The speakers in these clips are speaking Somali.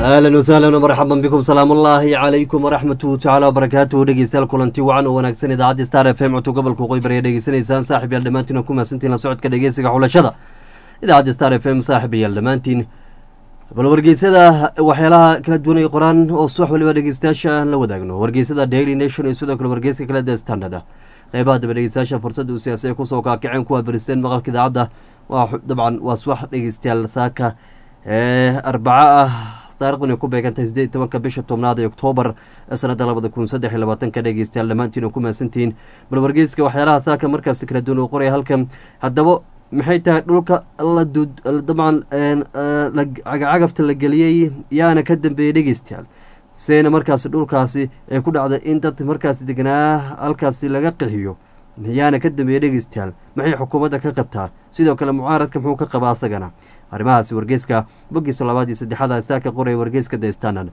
ahlan wasahlan marxaban bikum salaam ullaahi calaykum waraxmatuhu tacaala wabarakaatuhu dhegeystayaal kulanti wacan oo wanaagsan idaacadda star f m codka gobolka qoybar ayaa dhegeysanaysaan saaxib yaal dhammaantiin ku mahadsantiin la socodka dhegeysiga xulashada idaacadda star f m saaxib yaal dhammaantiin bal wargeysada waxyaalaha kala duwan ay qoraan oo subax waliba dhegeystayaasha aan la wadaagno wargeysada daily nation iyo sidoo kale wargeyska kale the standard qeybaha daba dhegeystayaasha fursadda uu siyaasi ay kusoo kaakaceen kuwa beristeen maqalka idaacadda waa dabcan waa subax dhegeystayaal saaka ee arbaco ah taarikhdan ay ku beegantahay sideed iyo tobanka bisha tobnaad ee oktoobar sanada labada kun saddex iyo labaatanka dhegeystayaal dhammaantiin oo ku mahadsantihiin bal wargeyska waxyaalaha saaka markaasi kala duwan uu qoraya halkan haddaba maxay tahay dhulka la dud dabcan cagacagafta la geliyey yaana ka dambeeyey dhegeystayaal seena markaasi dhulkaasi ay ku dhacday in dad markaasi deganaa halkaasi laga qixiyo yaana ka dambeeyey dhegeystayaal maxay xukuumadda ka qabtaa sidoo kale mucaaradka muxuu ka qabaa asagana arrimahaasi wargeyska bogiisa labaad iyo saddexaad saaka qoraya wargeyska the standard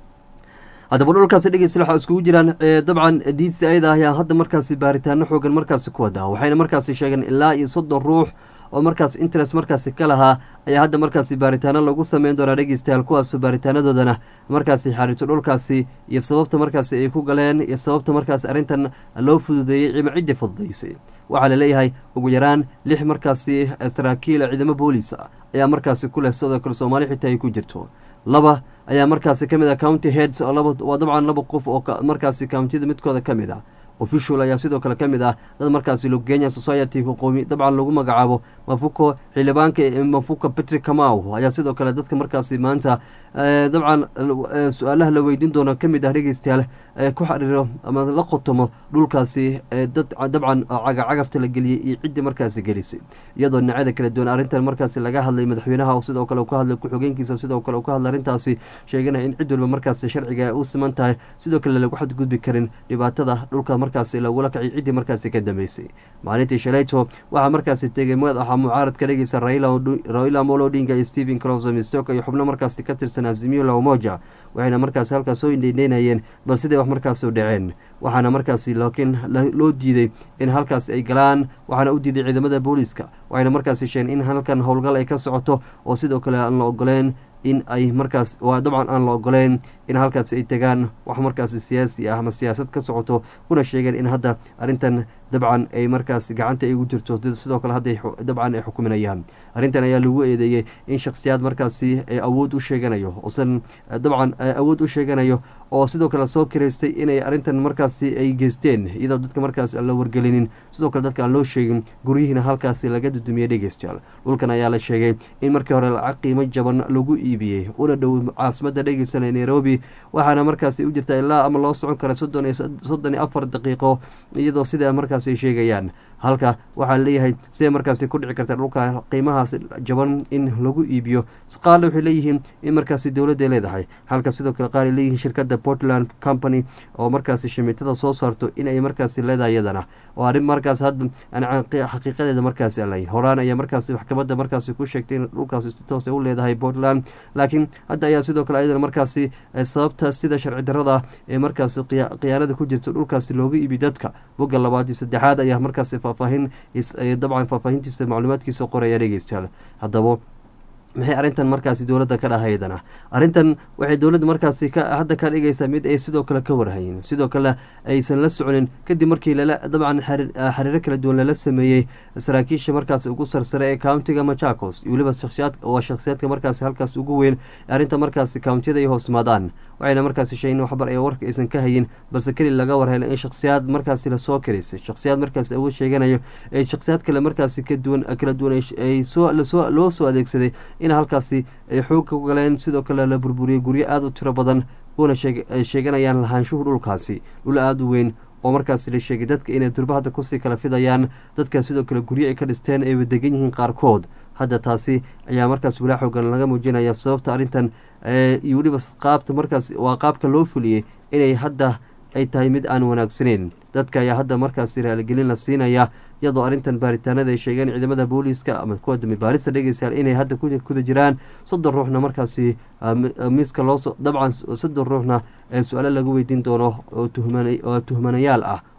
haddaba dhulkaasi dhegeysta waxaa iskugu jiraan dabcan d c ayada ayaa hadda markaasi baaritaano xoogan markaasi ku wadaa waxayna markaasi sheegeen ilaa iyo soddon ruux oo markaas interest markaasi ka lahaa ayaa hadda markaasi baaritaano lagu sameyn doonaa dhegeystayaal kuwaasoo baaritaanadoodana markaasi xariirto dhulkaasi iyo sababta markaasi ay ku galeen iyo sababta markaasi arrintan loo fududeeyey cima ciddii fududeysay waxaa laleeyahay ugu yaraan lix markaasi saraakiila ciidamo boolis ayaa markaasi ku leh sidoo kale soomaali xitaa ay ku jirto laba ayaa markaasi ka mid ah county heads oo laba waa dabcan laba qof oo markaasi countiyada midkooda ka mid ah official ayaa sidoo kale ka mid ah dad markaasi logenya society qoomi dabcan lagu magacaabo mafuko xildhibaanka mafuka patrick kamau ayaa sidoo kale dadka markaasi maanta dabcan su-aalaha la weydiin doono ka mid ah dhegeystayaal ku xariiro ama la qotomo dhulkaasi dad dabcan cagacagafta la geliyey iyo ciddii markaasi gelisay iyadoo dhinacyada kala duwan arrintan markaasi laga hadlay madaxweynaha sidoo kale ka hadlay ku-xigeenkiisa sidoo kale ka hadlay arrintaasi sheeganaya in cid walba markaasi sharciga u siman tahay sidoo kale lagu xadgudbi karin dhibaatada dhulka markaasi lagula kacay ciddii markaasi ka dambeysay maalintii shalayto waxaa markaasi tegay madaxa mucaaradka dhegeysa raila molo odinga iyo stephen closo mistoka iyo xubno markaasi ka tirsan azimio la umoja waxayna markaasi halkaas soo indheyneynayeen bal siday wax markaasi u dhaceen waxaana markaasi laakiin loo diiday in halkaasi ay galaan waxaana u diiday ciidamada booliiska waxayna markaasi sheegeen in halkan howlgal ay ka socoto oo sidoo kale aan la ogoleen in ay markaas waa dabcan aan la ogoleyn in halkaasi ay tegaan wax markaasi siyaasi ah ama siyaasad ka socoto kuna sheegeen in hadda arrintan dabcan ay markaas gacanta ay ugu jirto sidoo kale hadda dabcan ay xukuminayaan arrintan ayaa lagu eedeeyey in shakhsiyaad markaasi awood u sheeganayo osan dabcan awood u sheeganayo oo sidoo kale soo kiraystay inay arrintan markaasi ay geysteen iyadoo dadka markaas aan la wargelinin sidoo kale dadka aan loo sheegin guryihiina halkaasi laga dudumiyey dhegeystayaal dhulkan ayaa la sheegay in markii hore lacag qiimo jaban lagu iibiyey una dhow caasimada dhegeysanay nairobi waxaana markaasi u jirta ilaa ama loo socon kara soddon iyo afar daqiiqo iyadoo sida markaas ay sheegayaan halka waxaa leeyahay siday markaasi ku dhici karta dhulka qiimahaas jaban in lagu iibiyo qaarna waxay leeyihiin in markaasi dowladday leedahay halka sidoo kale qaar ay leeyihiin shirkadda portland company oo markaasi shimiitada soo saarto in ay markaasi leedahay iyadana oo arrin markaas hadda xaqiiqadeeda markaasi alay horaan ayaa markaasi maxkamadda markaasi ku sheegtay in dhulkaasi si toos ay u leedahay portland laakiin hadda ayaa sidoo kale ayadana markaasi sababta sida sharci darada ee markaasi khiyaanada ku jirta dhulkaasi looga iibi dadka bogga labaad iyo saddexaad ayaa markaasi faahfaahin dabcan faahfaahintiisa macluumaadkiisa qoraya dhegeystayaal haddaba maxay arrintan markaasi dowladda ka dhahaydana arrintan waxay dowladda markaasi hadda ka dhigaysaa mid ay sidoo kale ka warhayin sidoo kale aysan la soconin kadib markii lala dabcan xariiro kala duwan lala sameeyey saraakiisha markaasi ugu sarsare ee countiga machakos iyo weliba waa shakhsiyaadka markaasi halkaas ugu weyn arrinta markaasi countiyada ay hoosmaadaan waxayna markaasi sheegeen waxbar ee warka aysan ka hayin balse keli laga warhelay in shakhsiyaad markaasi lasoo karaysay shakhsiyaad markaasi awood sheeganayo ee shakhsiyaad kale markaasi kaduwan kala duwan ay loo soo adeegsaday in halkaasi ay xoog ka galeen sidoo kale la burburiyey guryo aada u tiro badan kuna sheeganayaan lahaanshuhu dhulkaasi dhul aada u weyn oo markaasi la sheegay dadka inay durba hadda kusii kala fidayaan dadka sidoo kale guryo ay ka dhisteen ayba degan yihiin qaarkood hadda taasi ayaa markaas walaa xoogan laga muujinaya sababta arrintan iyo weliba qaabta markaas waa qaabka loo fuliyey inay hadda ay tahay mid aan wanaagsaneyn dadka ayaa hadda markaasi raaligelin la siinaya iyadoo arrintan baaritaanada ay sheegeen ciidamada booliiska ama kuwa dambi baarista dhegeystayaal inay hadda kuda jiraan soddon ruuxna markaasi miiska loosoo dabcan soddon ruuxna su-aalo lagu weydiin doono oo tuhmanayaal ah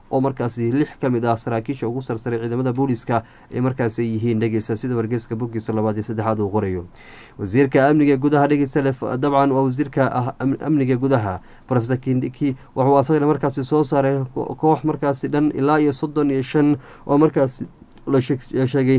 oo markaasi lix ka mid ah saraakiisha ugu sarsaray ciidamada booliska ay markaasi yihiin dhegeysta sida wargeyska boggiisa labaad iyo saddexaad uu qorayo wasiirka amniga gudaha dhegeysta dabcan waa wasiirka amniga gudaha profesor kindiki wuxuu asagana markaasi soo saaray koox markaasi dhan ilaa iyo soddon iyo shan oo markaasi la sheegay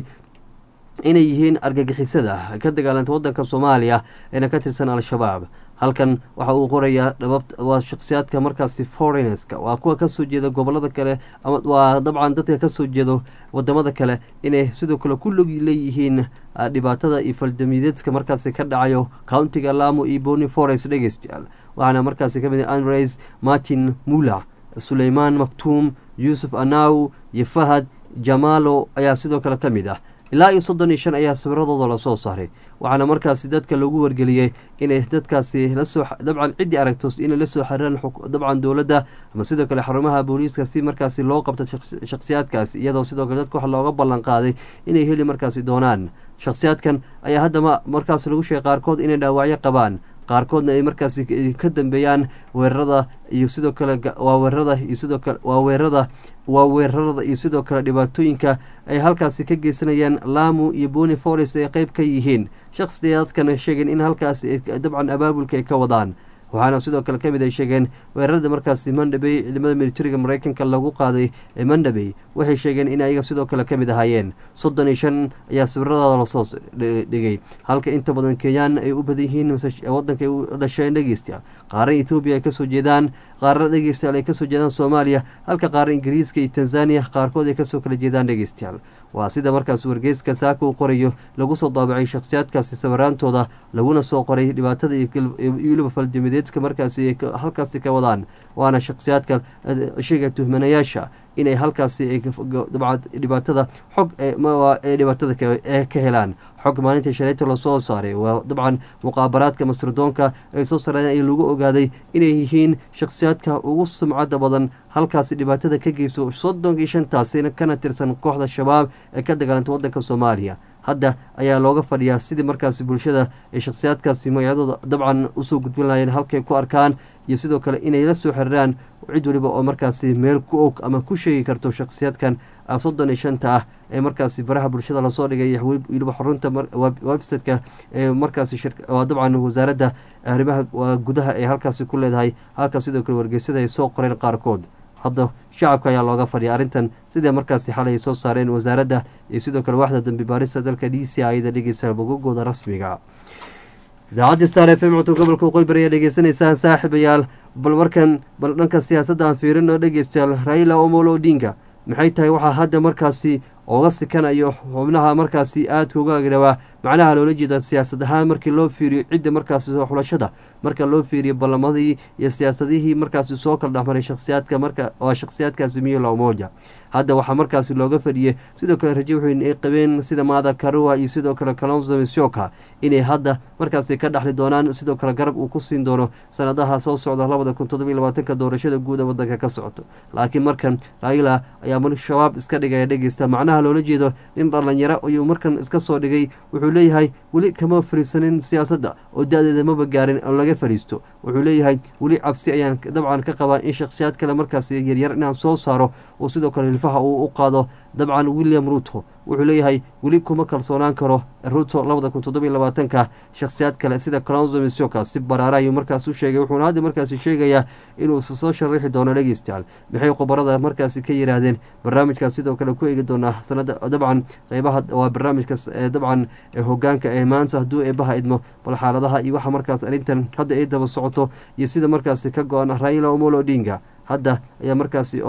inay yihiin argagixisada ka dagaalanta wadanka soomaaliya eena ka tirsan al-shabaab halkan waxa uu qorayaa waa shakhsiyaadka markaasi foreignska waa kuwa kasoo jeeda gobolada kale waa dabcan dadka kasoo jeedo wadamada kale inay sidoo kale ku log leeyihiin dhibaatada iyo faldamideedka markaasi ka dhacayo countiga lamo iyo boni forest dhegeystayaal waxaana markaasi kamid andres martin mula suleymaan maktuum yuusuf anaw iyo fahad jamaalo ayaa sidoo kale ka mid ah ilaa iyo soddon iyo shan ayaa sawiradooda lasoo saaray waxaana markaasi dadka lagu wargeliyey inay dadkaasi lasoo dabcan ciddii aragto inay lasoo xiriiraan dabcan dowladda ama sidoo kale xarumaha booliiska si markaasi loo qabto shakhsiyaadkaasi iyadoo sidoo kale dadka wax looga ballan qaaday inay heli markaasi doonaan shakhsiyaadkan ayaa haddama markaas lagu sheegay qaarkood inay dhaawacyo qabaan qaarkoodna ay markaasi ka dambeeyaan weerarada iyo sidoo kale waa weerarada iyo sidoo kale waa weerarada waa weerarada iyo sidoo kale dhibaatooyinka ay halkaasi ka geysanayaan lamu iyo boni forest ay qeyb ka yihiin shakhsiyaadkana sheegeen in halkaasi dabcan abaabulka ay ka wadaan waxaana sidoo kale kamid ay sheegeen weerarada markaasi mandhabey ciidamada militariga mareykanka lagu qaaday ee mandhabey waxay sheegeen in ayaga sidoo kale kamid ahaayeen soddon iyo shan ayaa sawiradaada lasoo dhigay halka inta badan kenyaan ay u badan yihiin wadanka ay u dhasheen dhegeystayaal qaaran ethoobiya ay kasoo jeedaan qaarana dhegeystayaal ay kasoo jeedaan soomaaliya halka qaaran ingiriiska iyo tanzaniya qaarkood ay kasoo kala jeedaan dhegeystayaal waa sida markaas wargeyska saaka uu qorayo lagu soo daabacay shakhsiyaadkaasi sawiraantooda laguna soo qoray dhibaatada iyo weliba faldimideedka markaasi halkaasi ka wadaan waana shakhsiyaadka sheega tuhmanayaasha inay halkaasi dhibaatada xog ee dhibaatada ka helaan xog maalintii shalayta lasoo saaray waa dabcan muqaabaraadka masirdoonka ay soo saareen ay lagu ogaaday inay yihiin shakhsiyaadka ugu sumcadda badan halkaasi dhibaatada ka geyso soddon iyo shantaasina kana tirsan kooxda shabaab ee ka dagaalanta wadanka soomaaliya hadda ayaa looga fadhiyaa sidii markaasi bulshada ay shakhsiyaadkaasi magacyadooda dabcan usoo gudbin lahayeen halkay ku arkaan iyo sidoo kale inay la soo xiriiraan cid waliba oo markaasi meel ku og ama ku sheegi karto shakhsiyaadkan soddon iyo shanta ah ee markaasi baraha bulshada lasoo dhigay weliba xarunta websiteka ee markaasi dabcan wasaaradda arrimaha gudaha ee halkaasi ku leedahay halkaas sidoo kale wargeysada ay soo qoreen qaarkood hadda shacabka ayaa looga fadhiya arrintan sidai markaasi xalay ay soo saareen wasaaradda iyo sidoo kale waxda dambi baarista dalka d c iyada dhegeysa bogogooda rasmiga idaacadda star f m codka gobolka waqooyi ayaa dhegeysanaysaan saaxiibayaal bal markan bal dhanka siyaasadda aan fiirino dhegeystayaal raila omolo odinga maxay tahay waxaa hadda markaasi oga sikanayo xubnaha markaasi aadka uga agdhawaa macnaha loola jeeda siyaasad ahaan markii loo fiiriyo cidda markaasi xulashada marka loo fiiriyo ballamadii iyo siyaasadihii markaasi soo kala dhexmaray shakhsiyaadka marka waa shakhsiyaadkaasi miyolo umoja hadda waxaa markaasi looga fadhiyey sidoo kale raje wuxuu ay qabeen sida maada karua iyo sidoo kale kalonzo mishoka inay hadda markaasi ka dhexli doonaan sidoo kale garab uu ku siin doono sanadaha soo socda labada kun toddobiy labaatanka doorashada guud ee wadanka ka socoto laakiin markan raila ayaa shabaab iska dhigaya dhegeysta macnaha loola jeedo nin dhalinyaro ayuu markan iska soo dhigay wuxuu leeyahay weli kama fariisanin siyaasadda oo da-deeda maba gaarin oo laga fariisto wuxuu leeyahay weli cabsi ayaan dabcan ka qabaa in shakhsiyaad kale markaasi yaryar inaan soo saaro oo sidoo kale hilfaha uu u qaado dabcan william ruto wuxuu leeyahay weli kuma kalsoonaan karo ruto labada kun toddobiy labaatanka shakhsiyaad kale sida colonzo misoka si baraara ayuu markaas u sheegay wuxuuna hadda markaasi sheegayaa inuu soo sharaxi doono dhegeystayaal maxay khubarada markaasi ka yiraahdeen barnaamijkaas sidoo kale ku eegi doonaa sanada dabcan qeybaha waa barnaamijka dabcan hogaanka ee maanta hadduu eebaha idmo bal xaaladaha iyo waxa markaas arrintan hadda ay daba socoto iyo sida markaasi ka go-an raila omolo odinga hadda ayaa markaasi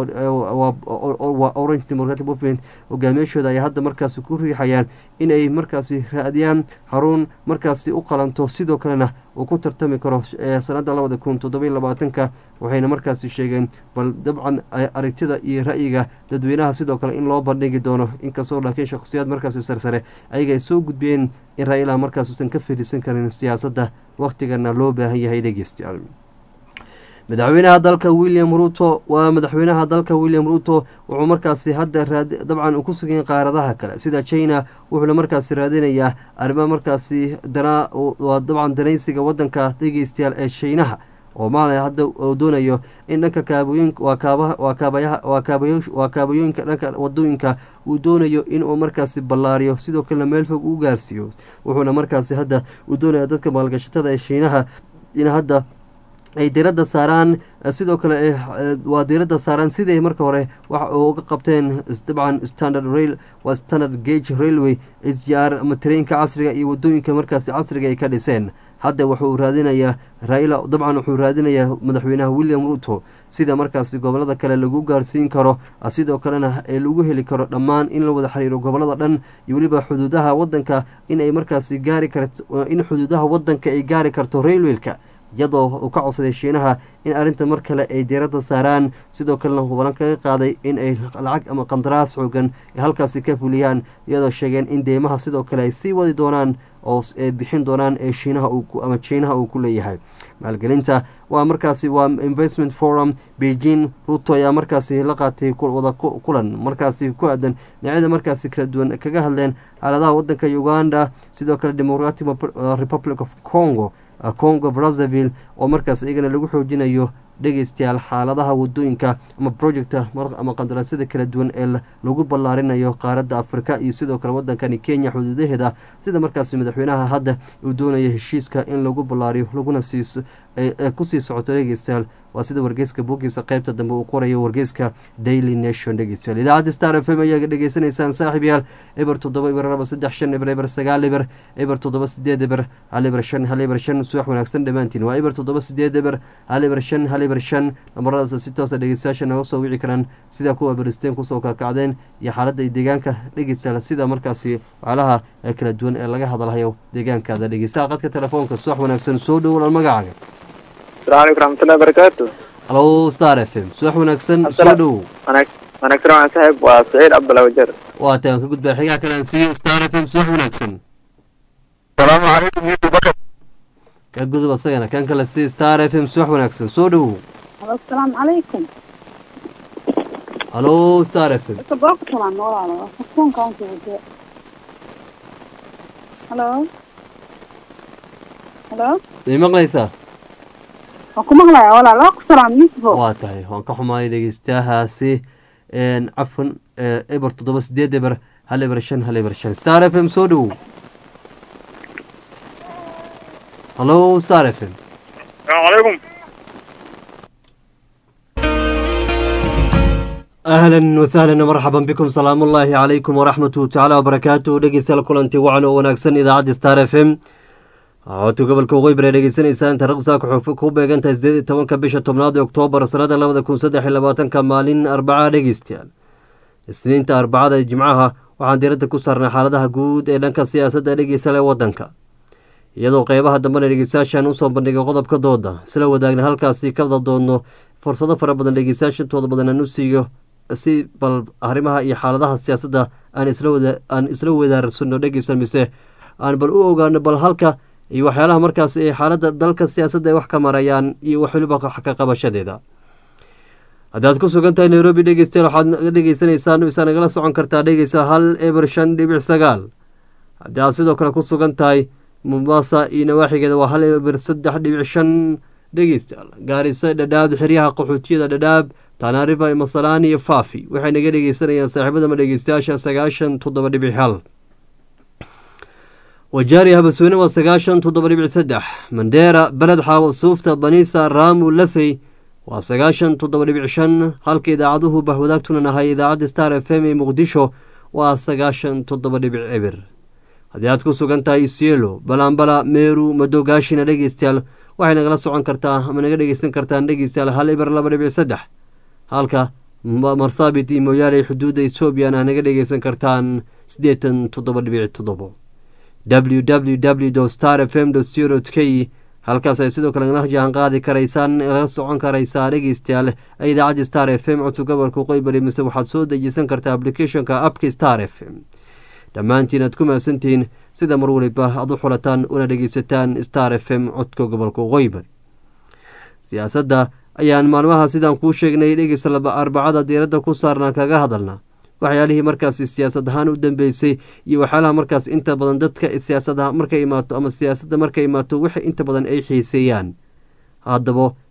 orange democratic movement hogaamiyashooda ayaa hadda markaasi ku riixayaan in ay markaasi raadiyaan xarun markaasi u qalanto sidoo kalena uu ku tartami karo sanada labada kun toddobiy labaatanka waxayna markaasi sheegeen bal dabcan aragtida iyo ra-yiga dadweynaha sidoo kale in loo bandhigi doono inkastoo laakiin shakhsiyaad markaasi sarsare ayaga ay soo gudbiyeen in raila markaas usan ka fadhiisan karin siyaasadda wakhtigana loo baahan yahay dhegeystayaal madaxweynaha dalka william ruto waa madaxweynaha dalka william ruto wuxuu markaasi hadda dabcan ku sugan qaaradaha kale sida china wuxuuna markaasi raadinayaa arrimaha markaasi waa dabcan danaysiga wadanka dhegeystayaal ee shiinaha oo maala hadda uu doonayo in dhanka kaabooyinka waa kaabaha waa kaabayaha waa kaabayo waa kaabooyinka dhanka wadooyinka uu doonayo inuu markaasi ballaariyo sidoo kalena meel fog u gaarsiiyo wuxuuna markaasi hadda uu doonaya dadka maalgashatada ee shiinaha in hadda ay diradda saaraan sidoo kale waa diradda saaraan siday marka hore wax uga qabteen dabcan standard rail waa standard gage railway sr ama tareenka casriga iyo wadooyinka markaasi casriga ay ka dhiseen hadda wuxuu raadinayaa raila dabcan wuxuu raadinayaa madaxweynaha william ruto sida markaasi gobolada kale lagu gaarsiin karo sidoo kalena ee lagu heli karo dhammaan in la wada xiriiro gobolada dhan iyo weliba xuduudaha wadanka inay markaasi gaari karto in xuduudaha wadanka ay gaari karto railwelka iyadoo uu ka codsaday shiinaha in arrinta mar kale ay diiradda saaraan sidoo kalena hubalan kaga qaaday in ay lacag ama qandaraas xoogan ay halkaasi ka fuliyaan iyadoo sheegeen in deymaha sidoo kale ay sii wadi doonaan oo bixin doonaan ee shiinaha ama jiinaha uu ku leeyahay maalgelinta waa markaasi waa investment forum beijing ruto ayaa markaasi la qaatay wada kulan markaasi ku aadan dhinacyada markaasi kala duwan kaga hadleen xaaladaha wadanka uganda sidoo kale democratic republic of congo congo brazzaville oo markaas iyagana lagu xoojinayo dhegeystayaal xaaladaha wadooyinka ama projecta ama qandaraasyada kala duwan ee lagu ballaarinayo qaaradda afrika iyo sidoo kale wadankani kenya xuduudaheeda sida markaasi madaxweynaha hadda uu doonaya heshiiska in lagu ballaariyo laguna sii kusii socoto dhegeystayaal waa sida wargeyska bogiisa qeybta dambe uu qorayo wargeyska daily nation dhegeystayaal idaacadda star f m ayaa dhegeysanaysaan saaxiib yaal eber toddoba eber laba saddex shan eber eber sagaal eber eber toddoba sideed eber hal eber shan hal eber shan subax wanaagsan dhammaantiin waa eber toddoba sideed eber hal eber shan hal eber shan namaradaas si toosa dhegeystayaasha naga soo wici karaan sida kuwa beristeen kusoo kalkacdeen iyo xaaladda deegaanka dhegeystayaal sida markaasi waxyaalaha kala duwan ee laga hadalhayo deegaankaada dhegeystaha qadka telefoonka subax wanaagsan soo dhowolal magacaaga السلام عليكم ورحمة الله وبركاته alo star f m subax wanaagsan soo dhowow wanaagsan waan saaxiib waa saciid cabdalla wajar waa taan ka gudbaa xigaa kale aan siiyo star f m subax wanaagsan salaamu calaykum yusuf bakar ka gudub asagana kan kale sii star f m subax wanaagsan soo dhowow asalaamu calaykum alo star f m sababka salaan walaalo telefoonka aan kuwade halo halo may maqlaysaa waan ku maqlaya walaal waa ku salaam yusufo waa tahay waan ka xumaayay dhegeystayahaasi cafan eber toddoba sideed eber hal eber shan hal eber shan star f m soo dhowow halo star f m salaamu calaykum ahlan wasahlan marxaban bikum salaamu ullaahi calaykum waraxmatuhu tacaala wabarakaatuhu dhegeystayaal kulanti wacan oo wanaagsan idaacadda star f m codka gobolka waqooyi bari dhegeysanaysaan taariikhdu saaka waxay ku beegan tahay sideed iyo tobanka bisha tobnaad ee oktoobar sanada labada kun saddex iyo labaatanka maalin arbaca dhegeystayaal isniinta arbacada ee jimcaha waxaan diiradda ku saarnay xaaladaha guud ee dhanka siyaasadda dhegeysta ee wadanka iyadoo qeybaha dambena dhegeystayaashan usoo bandhigay qodobka dooda isla wadaagna halkaasi ka wada doodno fursado fara badan dhegeystayaasha intooda badan aan u siiyo si bal arrimaha iyo xaaladaha siyaasadda aan islaan isla wadaarsano dhegeysta mise aan bal u ogaano bal halka iyo waxyaalaha markaas ee xaaladda dalka siyaasadda ay wax ka marayaan iyo wax weliba ka qabashadeeda haddaad ku sugan tahay nairobi dhegeystayaal waxaad naga dhegeysanaysaan isaa nagala socon kartaa dhegeysa hal eber shan dhibic sagaal haddii aad sidoo kale ku sugan tahay mombasa iyo nawaaxigeeda waa hal eber saddex dhibic shan dhegeystayaal gaarisa dhadhaab xeryaha qaxootiyada dhadhaab tanaarifa masalaani iyo faafi waxay naga dhegeysanayaan saaxiibadama dhegeystayaasha sagaashan toddoba dhibic hal wajaari habasweyne waa sagaashan toddoba dhibic saddex mandheera beled xaawo suufta baniisa raamu lafey waa sagaashan toddoba dhibic shan halka idaacaduhu bahwadaagtuna nahay idaacadda star f m ee muqdisho waa sagaashan toddoba dhibic cibir haddii aad ku sugan tahay isielo balaambala meeru madogaashina dhegeystayaal waxay nagala socon kartaa ama naga dhegeysan kartaan dhegeystayaal hal ibir laba dhibic saddex halka marsaabit iyo mooyaale xuduudda ethoobiyan ah naga dhegeysan kartaan siddeetan toddoba dhibic toddobo w w w star f m co k halkaas ay sidoo kale nala jaan qaadi karaysaan laga socon karaysaa dhegeystayaal idaacadda star f m codka gobolka qoybari mise waxaad soo dejisan kartaa applicathonka appka star f m dhammaantiin aad ku mahadsantihiin sida mar waliba aad u xulataan una dhegeysataan star f m codka gobolka qoybari siyaasadda ayaan maalmaha sidaan kuu sheegnay dhegeysta arbacada diiradda ku saarnaa kaga hadalna waxyaalihii markaasi siyaasad ahaan u dambeysay iyo waxyaalaha markaas inta badan dadka siyaasada markay imaato ama siyaasadda markay imaato wixii inta badan ay xiiseeyaan haddaba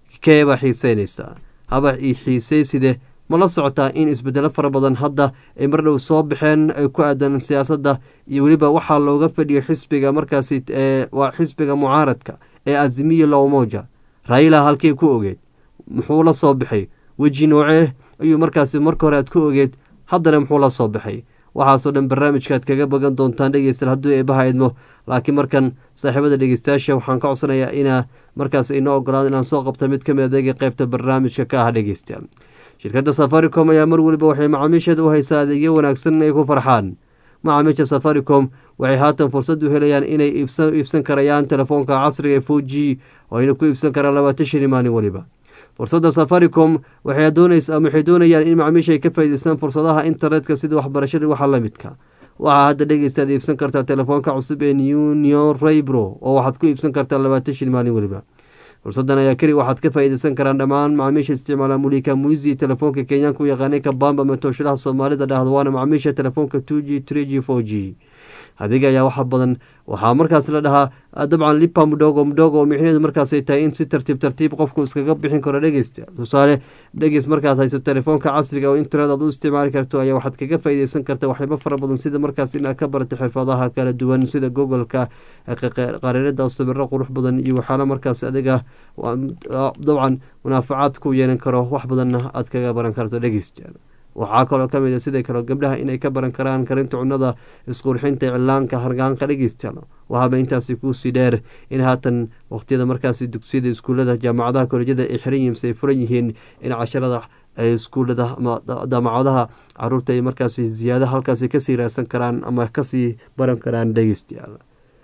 keebaa xiiseynaysaa haba i xiiseyside ma la socotaa in isbedelo fara badan hadda ay mar dhow soo baxeen ay ku aadan siyaasadda iyo weliba waxaa looga fadhiyo xisbiga markaasi waa xisbiga mucaaradka ee azimiya lowmoja raila halkii ku ogeed muxuu la soo baxay weji noocee ayuu markaasi marka hore aad ku ogeed haddana muxuu la soo baxay waxaasoo dhan barnaamijkaaad kaga bagan doontaan dhegeystayaal hadduu eebaha idmo laakiin markan saaxiibada dhegeystayaasha waxaan ka codsanayaa inaa markaas inoo ogolaado inaan soo qabta mid ka mid adeega qeybta barnaamijka ka ah dhegeystayaal shirkadda safaricom ayaa mar weliba waxay macaamiisheeda u haysaa adeegyo wanaagsan ay ku farxaan macaamiisha safaricom waxay haatan fursad u helayaan inay iibsan karayaan telefoonka casriga ee four g oo ayna ku iibsan karaan labaatan shilin maalin weliba fursadda safaricom waxay doonayaan in macaamiisha ay ka faa'idaystaan fursadaha internetka sida waxbarashada waxa la midka waxaa hadda dhegeystaad iibsan kartaa telefoonka cusub ee nunio raybro oo waxaad ku iibsan kartaa labaatan shil maalin weliba fursadan ayaa keli waxaad ka faa'iidaysan karaan dhammaan macaamiisha isticmaala mulika muisi telefoonka kenyaanka u yaqaanay kabamba matooshadaha soomaalida dhahdo waana macaamiisha telefoonka two g three g four g adiga ayaa waxa badan waxaa markaas la dhahaa dabcan lipa mudhogo mudhogo oo micnaheedu markaasay tahay in si tartiib tartiib qofku iskaga bixin karo dhegeysta tusaale dhegeys markaad hayso telefoonka casriga oo internet aad u isticmaali karto ayaa waxaad kaga faa'iideysan karta waxyaabo fara badan sida markaas inaad ka barato xirfadaha kala duwan sida googoleka qariirada sawiro qurux badan iyo waxyaala markaas adiga dabcan munaafacaad ku yeelan karo wax badanna aad kaga baran karto dhegeysta waxaa kaloo ka mid a sidai kale gabdhaha inay ka baran karaan karinta cunnada isqurxinta iclaanka hargaanka dhegeystayaal waxaaba intaasi kuusii dheer in haatan waqtiyada markaasi dugsiyada iskuullada jaamacadaha kolejyada ay xiran yihiin ay furan yihiin in casharada iskuullada ama daamacadaha caruurta ay markaasi ziyaada halkaasi kasii raadsan karaan ama kasii baran karaan dhegeystayaal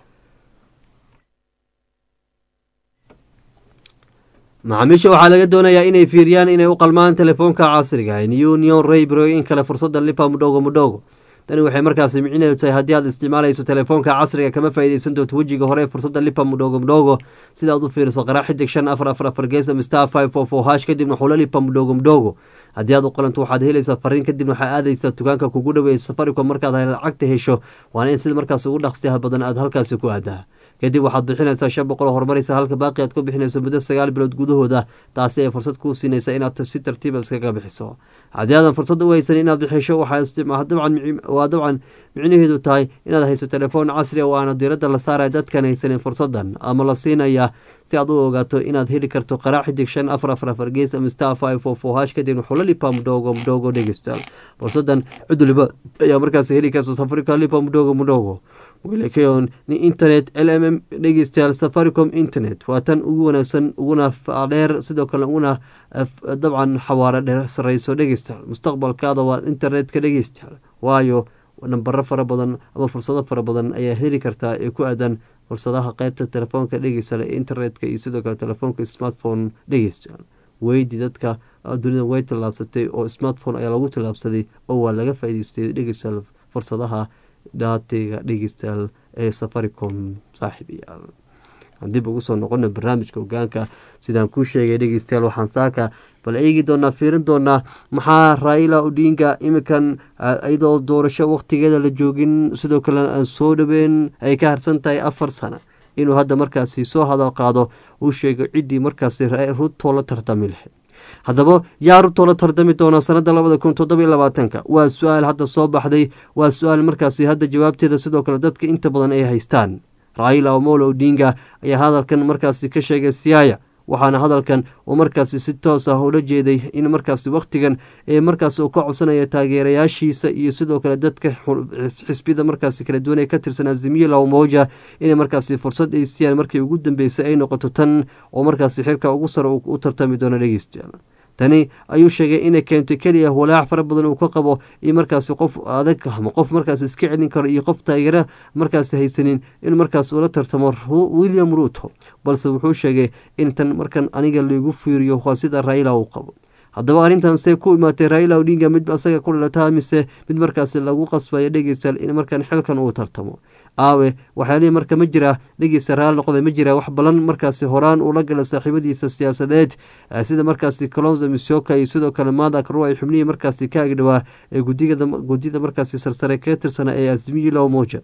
macaamiisha waxaa laga doonayaa inay fiiriyaan inay u qalmaan telefoonka casriga union raybro in kale fursada lipa mudhogo mudhogo tani waxay markaasi micinaheedu tahay haddii aad isticmaalayso telefoonka casriga kama faa'iideysan doonto wejiga hore fursada lipa mudhogo mudhogo sida aad u fiiriso qaraa xidig shan afar afar afar geesa star five four four hash kadibna xulo lipa mudhogo mudhogo haddii aad u qalanto waxaad helaysaa fariin kadibna waxaa aadaysaa dukaanka kugu dhaweeya safaricom markaad lacagta hesho waana in sida markaas ugu dhaqsiyaha badan aad halkaasi ku aadaa kadib waxaad bixinaysaa shan boqol oo horumaraysa halka baaqi aad ku bixinayso muddo sagaal bilood gudahooda taasi ay fursad kuu siinaysa inaad si tartiiba iskaga bixiso haddii aadan fursad u haysan inaad bixisho waa dabcan micnaheedu tahay inaad hayso telefoon casri a oo aana diiradda la saaraya dadkan haysanin fursadan ama la siinaya si aad u ogaato inaad heli karto qaraa xidig shan afar afar afar gees ama star five four four hash kadibna xulo lipa mudhogo mudhogo dhegeysta fursadan cid waliba ayaa markaas heli karta safarika lipa mudhogo mudhogo wiilakayon ni internet l m m dhegeystayaal safaricom internet waa tan ugu wanaagsan uguna dheer sidoo kale uguna dabcan xawaaro dheer sareyso dhegeystayaal mustaqbalkaada waa internetka dhegeystayaal waayo nambaro fara badan ama fursado fara badan ayaa heli kartaa ee ku aadan fursadaha qeybta telefoonka dhegeystayaal ee internetka iyo sidoo kale telefoonka smartphone dhegeystayaal weydi dadka dunida way tallaabsatay oo smartphone ayaa lagu tallaabsaday oo waa laga faa'iideystay dhegeystayaal fursadaha dhaateyga dhegeystayaal ee safaricom saaxiibayaal dib ugu soo noqona barnaamijka hogaanka sidaan kuu sheegay dhegeystayaal waxaan saaka bal eegi doonaa fiirin doonaa maxaa raila odinga iminkan iyadoo doorasho waqtigeeda la joogin sidoo kale aan soo dhaweyn ay ka harsan tahay afar sano inuu hadda markaasi soo hadal qaado uu sheego ciddii markaasi rutoo la tartami lahayd haddaba yaa rutoo la tardami doona sanada labada kun toddoba labaatanka waa su-aal hadda soo baxday waa su-aal markaasi hadda jawaabteeda sidoo kale dadka inta badan ay haystaan raila omolo odinga ayaa hadalkan markaasi ka sheegay siyaaya waxaana hadalkan uu markaasi si toos ah ula jeeday in markaasi wakhtigan ee markaas uu ka codsanaya taageerayaashiisa iyo sidoo kale dadka xisbiyada markaasi kala duwan ee ka tirsan azimiyo lawmoja inay markaasi fursad ay siiyaan markii ugu dambeysay ay noqoto tan oo markaasi xilka ugu sare u tartami doono dhegeystayaal tani ayuu sheegay inay keentay keliya walaac fara badan uu ka qabo iyo markaasi qof adag ama qof markaas iska celin karo iyo qof taageera markaasi haysanin in markaas ula tartamo william ruuto balse wuxuu sheegay in tan markan aniga laigu fiiriyo waa sida raila uu qabo haddaba arrintan see ku imaatay raila odinga mid asaga ku dhalataa mise mid markaasi lagu qasbayo dhegeystayaal in markan xilkan uu tartamo aawe waxyaalihii marka ma jira dhegeysta raali noqda ma jira wax balan markaasi horaan uula gala saaxiibadiisa siyaasadeed sida markaasi colonzo misoka iyo sidoo kale madak ru ay xubnihii markaasi ka agdhawaa ee gudiyada markaasi sarsare kaga tirsana ee azimiyo lawmoja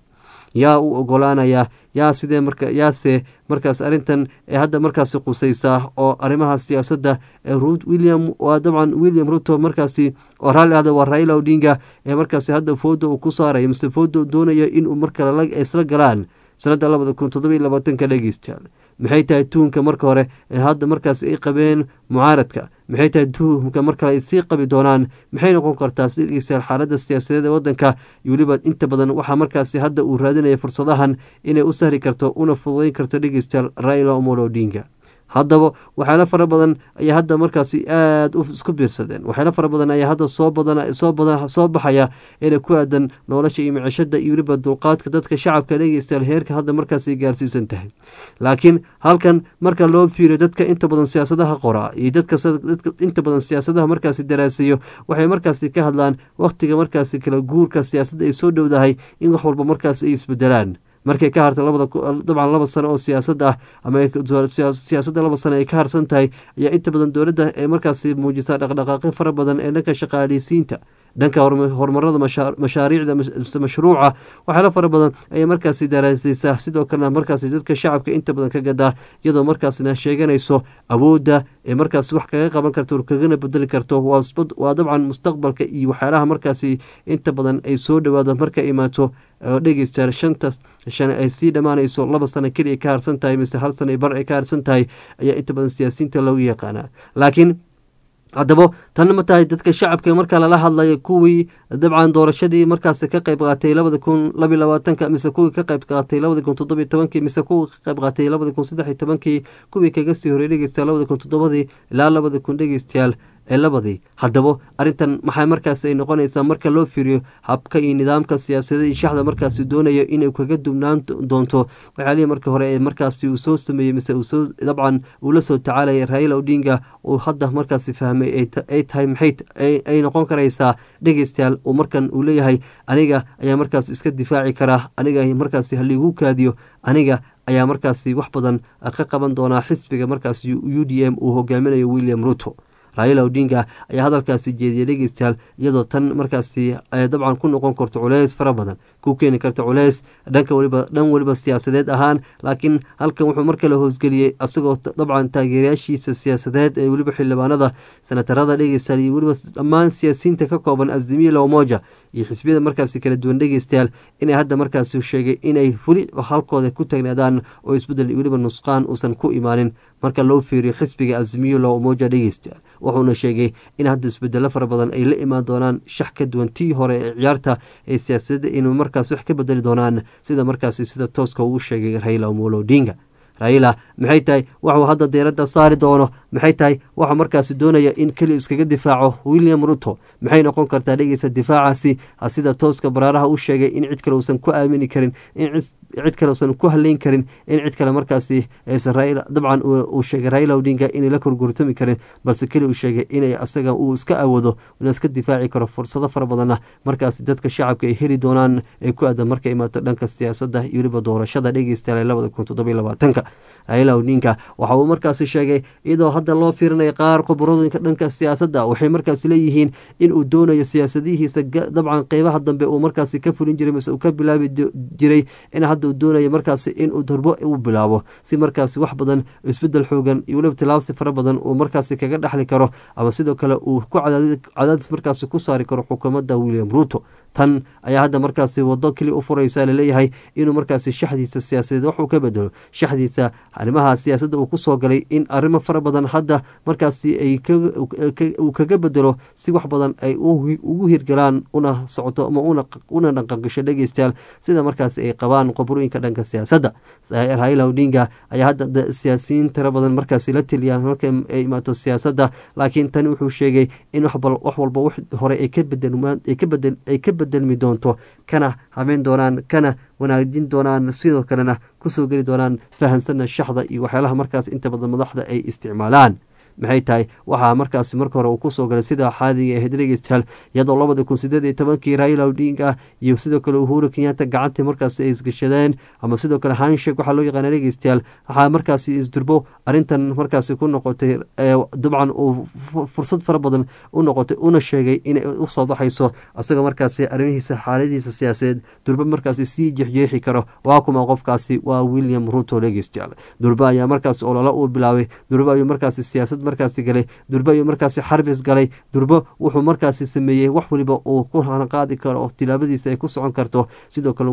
yaa u ogolaanaya yaa sidee marka yaase markaas arrintan ee hadda markaasi qusaysaa oo arrimaha siyaasadda ee william waa dabcan william ruto markaasi oo raalli ahda waa raila odinga ee markaasi hadda fooda uu ku saaraya mise fooda doonaya inuu markale isla galaan sanadda labada kun toddobiyo labaatanka dhegeystayaal maxay tahay tuhunka marka hore ee hadda markaas ay qabeen mucaaradka maxay tahay tuhumka mar kale ay sii qabi doonaan maxay noqon kartaa dhegeystayaal xaaladda siyaasadeed ee waddanka iyo weliba inta badan waxaa markaasi hadda uu raadinaya fursadahan inay u sahli karto una fududeyn karto dhegeystayaal raila omolo odinga haddaba waxyaalo fara badan ayaa hadda markaasi aada isku biirsadeen waxyaalo fara badan ayaa hadda soo badan soo badan soo baxaya inay ku aadan nolosha iyo micishada iyo weliba dulqaadka dadka shacabka dhegeystayaal heerka hadda markaasi gaarsiisan tahay laakiin halkan marka loo fiiriyo dadka inta badan siyaasadaha qoraa iyo dadka inta badan siyaasadaha markaasi daraasayo waxay markaasi ka hadlaan wakhtiga markaasi kala guurka siyaasadda ay soo dhowdahay in wax walba markaasi ay isbedelaan markay ka harta labada dabcan laba sano oo siyaasad ah ama siyaasadda laba sano ay ka harsan tahay ayaa inta badan dowladda ee markaasi muujisaa dhaqdhaqaaqyo fara badan ee dhanka shaqaaleysiinta dhanka horumarada mashaariicda mashruuca waxyaalo fara badan ayay markaasi daraasaysaa sidoo kalena markaasi dadka shacabka inta badan ka gadaa iyadoo markaasna sheeganayso awoodda ee markaas wax kaga qaban karto kagana bedeli karto waa dabcan mustaqbalka iyo waxyaalaha markaasi inta badan ay soo dhawaado marka imaato dhegeystayaal shantas shan ay sii dhammaanayso laba sano keliya ka harsan tahay mise hal sano bar ay ka harsan tahay ayaa inta badan siyaasiyiinta loogu yaqaanaa laakiin haddaba tanna ma tahay dadka shacabka marka lala hadlayo kuwii dabcan doorashadii markaas ka qayb qaatay labada kun labiy labaatanka mise kuwii ka qayb qaatay labada kun toddobiy tobankii mise kuwii ka qayb qaatay labada kun saddex iyo tobankii kuwii kaga sii horey dhegeystayaal labada kun toddobadii ilaa labada kun dhegeystayaal ee labadii haddaba arrintan maxay markaas ay noqonaysaa marka loo fiiriyo habka iyo nidaamka siyaasadda iyo shaxda markaasi doonayo inay kaga dubnaan doonto waxyaalihii markii hore ee markaasi uu soo sameeyey mise uu soo dabcan uu la soo tacaalaya raila odinga uu hadda markaasi fahmay ay tahay maxay ay noqon karaysaa dhegeystayaal uu markan uu leeyahay aniga ayaa markaas iska difaaci karaa aniga markaasi haliigu kaadiyo aniga ayaa markaasi wax badan ka qaban doonaa xisbiga markaasi u d m uu hogaaminayo william ruto raila odinga ayaa hadalkaasi jeediyay dhegeystayaal iyadoo tan markaasi dabcan ku noqon karto culeys fara badan ku keeni karta culeys dhanka weliba dhan weliba siyaasadeed ahaan laakiin halkan wuxuu mar kale hoosgeliyey asagoo dabcan taageerayaashiisa siyaasadeed ee weliba xildhibaanada senatarada dhegeystayaal iyo weliba dhammaan siyaasiyiinta ka kooban azimiya lamoja iyo xisbiyada markaasi kala duwan dhegeystayaal inay hadda markaasi sheegay inay weli halkooda ku taagnaadaan oo isbedel weliba nusqaan uusan ku imaanin marka loo fiiriyo xisbiga azimiyo lamoja dhegeystayaal wuxuuna sheegay in hadda isbedelo fara badan ay la imaan doonaan shax ka duwan tii hore ee ciyaarta ee siyaasadda inuu markaas wax ka bedeli doonaan sida markaasi sida tooska ugu sheegay raila omolo odinga raila maxay tahay waxuu hadda deeradda saari doono maxay tahay waxuu markaasi doonaya in keli iskaga difaaco william ruto maxay noqon kartaa dhegeysa difaacaasi sida tooska baraaraha u sheegay in cid kale uusan ku aamini karin in cid kale uusan ku haleyn karin in cid kale markaasi aysan raila dabcan uu sheegay raila odinga inay la korgurtami karin balse keli uu sheegay inay asaga uu iska awoodo ina iska difaaci karo fursado fara badanna markaasi dadka shacabka ay heli doonaan ay ku aadan marka imaato dhanka siyaasadda iyo weliba doorashada dhegeystayaal labada kun toddobiy labaatanka raila odinga waxa uu markaasi sheegay iyadoo hadda loo fiirinaya qaar khubaradooyinka dhanka siyaasadda waxay markaasi leeyihiin in uu doonayo siyaasadihiisa dabcan qeybaha dambe uu markaasi ka fulin jiray mise uu ka bilaabi jiray in hadda uu doonayo markaasi inuu darbo u bilaabo si markaasi wax badan isbedel xoogan iyo weliba tilaabsi fara badan uu markaasi kaga dhexli karo ama sidoo kale uu ku cadaadis markaasi ku saari karo xukuumadda william ruto tan ayaa hadda markaasi wado keli u furaysa laleeyahay inuu markaasi shaxdiisa siyaasadeed waxuu ka bedelo shaxdiisa arrimaha siyaasadda uu kusoo galay in arrimo fara badan hadda markaasi ay uu kaga bedelo si wax badan ay ugu hirgalaan una socoto ama una dhaqanqisho dhegeystayaal sida markaasi ay qabaan qobrooyinka dhanka siyaasadda raila odinga ayaa hadda siyaasiyiin tiro badan markaasi la teliya marka ay imaato siyaasadda laakiin tani wuxuu sheegay in wax walba wax hore ay ka bedel ka bedelmi doonto kana habeen doonaan kana wanaajin doonaan sidoo kalena kusoo geli doonaan fahansanna shaxda iyo waxyaalaha markaas inta badan madaxda ay isticmaalaan maxay tahay waxaa markaasi marka hore uu kusoo galay sida xaadiga ahayd dhegeystayaal iyadoo labada kun sideed iyo tobankii raila odinga iyo sidoo kale uhuru kenyatta gacantii markaasi ay isgashadeen ama sidoo kale hanshek waxaa loo yaqaana dhegeystayaal waxaa markaasi isdurbo arrintan markaasi ku noqotay dabcan uu fursad fara badan u noqotay una sheegay inay usoo baxayso isagoo markaasi arrimihiisa xaaladiisa siyaasadeed durba markaasi sii jexjeexi karo waa kuma qofkaasi waa william ruto dhegeystayaal durba ayaa markaasi ololo uu bilaabay durba ayuu markaasi siyaasad markaasi galay durba ayuu markaasi xarbis galay durba wuxuu markaasi sameeyey wax waliba uu ku qaadi karo oo tilaabadiisa ay ku socon karto sidoo kale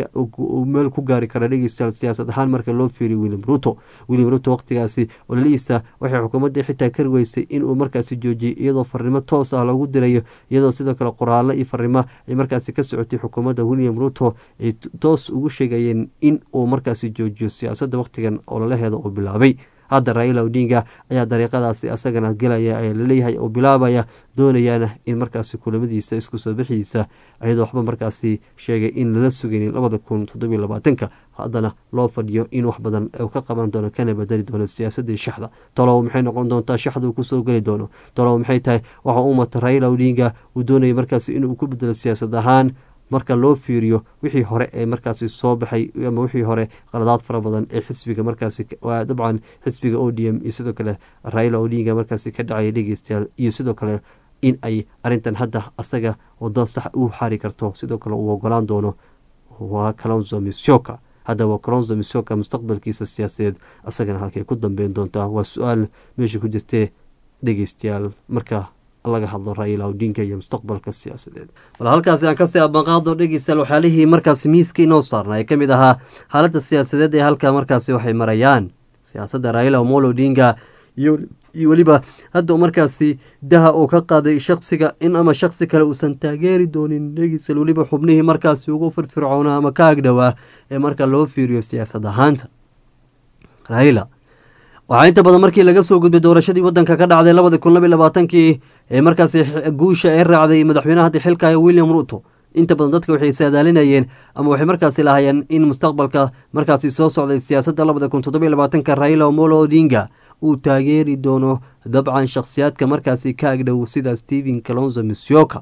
uu meel ku gaari kara dhegeystayaal siyaasad ahaan marka loo fiiriyo william ruto william ruto waqtigaasi ololihiisa waxay xukuumadda xitaa kari weysay inuu markaasi joojiyey iyadoo farnimo toos ah lagu dirayo iyadoo sidoo kale qoraallo iyo farnimo ay markaasi ka socotay xukuumadda william ruto ay toos ugu sheegayeen in uu markaasi joojiyo siyaasadda waqtigan ololaheeda uu bilaabay hadda raila odinga ayaa dariiqadaasi asagana gelaya ayaa laleeyahay oo bilaabaya doonayaana in markaasi kulamadiisa isku soo bixiisa iyadoo waxba markaasi sheegay in lala sugaynin labada kun toddobiyo labaatanka haddana loo fadhiyo in wax badan uu ka qaban doono kana bedeli doono siyaasadii shaxda talow maxay noqon doontaa shaxda uu kusoo geli doono talow maxay tahay waxa u mata raila odinga uu doonaya markaasi inuu ku bedelo siyaasad ahaan marka loo fiiriyo wixii hore ee markaasi soo baxay ama wixii hore qaladaad fara badan ee xisbiga markaasi dabcan xisbiga o d m iyo sidoo kale raila odinga markaasi ka dhacaya dhegeystayaal iyo sidoo kale in ay arintan hadda asaga wado sax u xari karto sidoo kale uu ogolaan doono waa kalonzo mishoka haddaba kalonzo mishoka mustaqbalkiisa siyaasadeed asagana halkay ku dambeyn doontaa waa su-aal meesha ku jirtee dhegeystayaal marka laga hadlo raila odinga iyo mustaqbalka siyaasadeed bal halkaasi aan kasii abanqaado dhegeystayaal waxyaalihii markaasi miiska inoo saarna ee ka mid ahaa xaaladda siyaasadeed ee halka markaasi waxay marayaan siyaasadda raila omolo odinga iyo weliba hadda markaasi daha uu ka qaaday shaksiga in ama shaksi kale uusan taageeri doonin dhegeystayaal weliba xubnihii markaasi ugu firfircoona ama ka agdhowaa ee marka loo fiiriyo siyaasad ahaanta raila waxaa inta badan markii laga soo gudbay doorashadii wadanka ka dhacday labadi kun labiy labaatankii ee markaasi guusha ee raacday madaxweynaha hadda xilkaya william ruto inta badan dadka waxay saadaalinayeen ama waxay markaasi lahayeen in mustaqbalka markaasi soo socday siyaasadda labada kun toddobiy labaatanka raila omolo odinga uu taageeri doono dabcan shakhsiyaadka markaasi ka agdhow sida stephen calonzo misyoka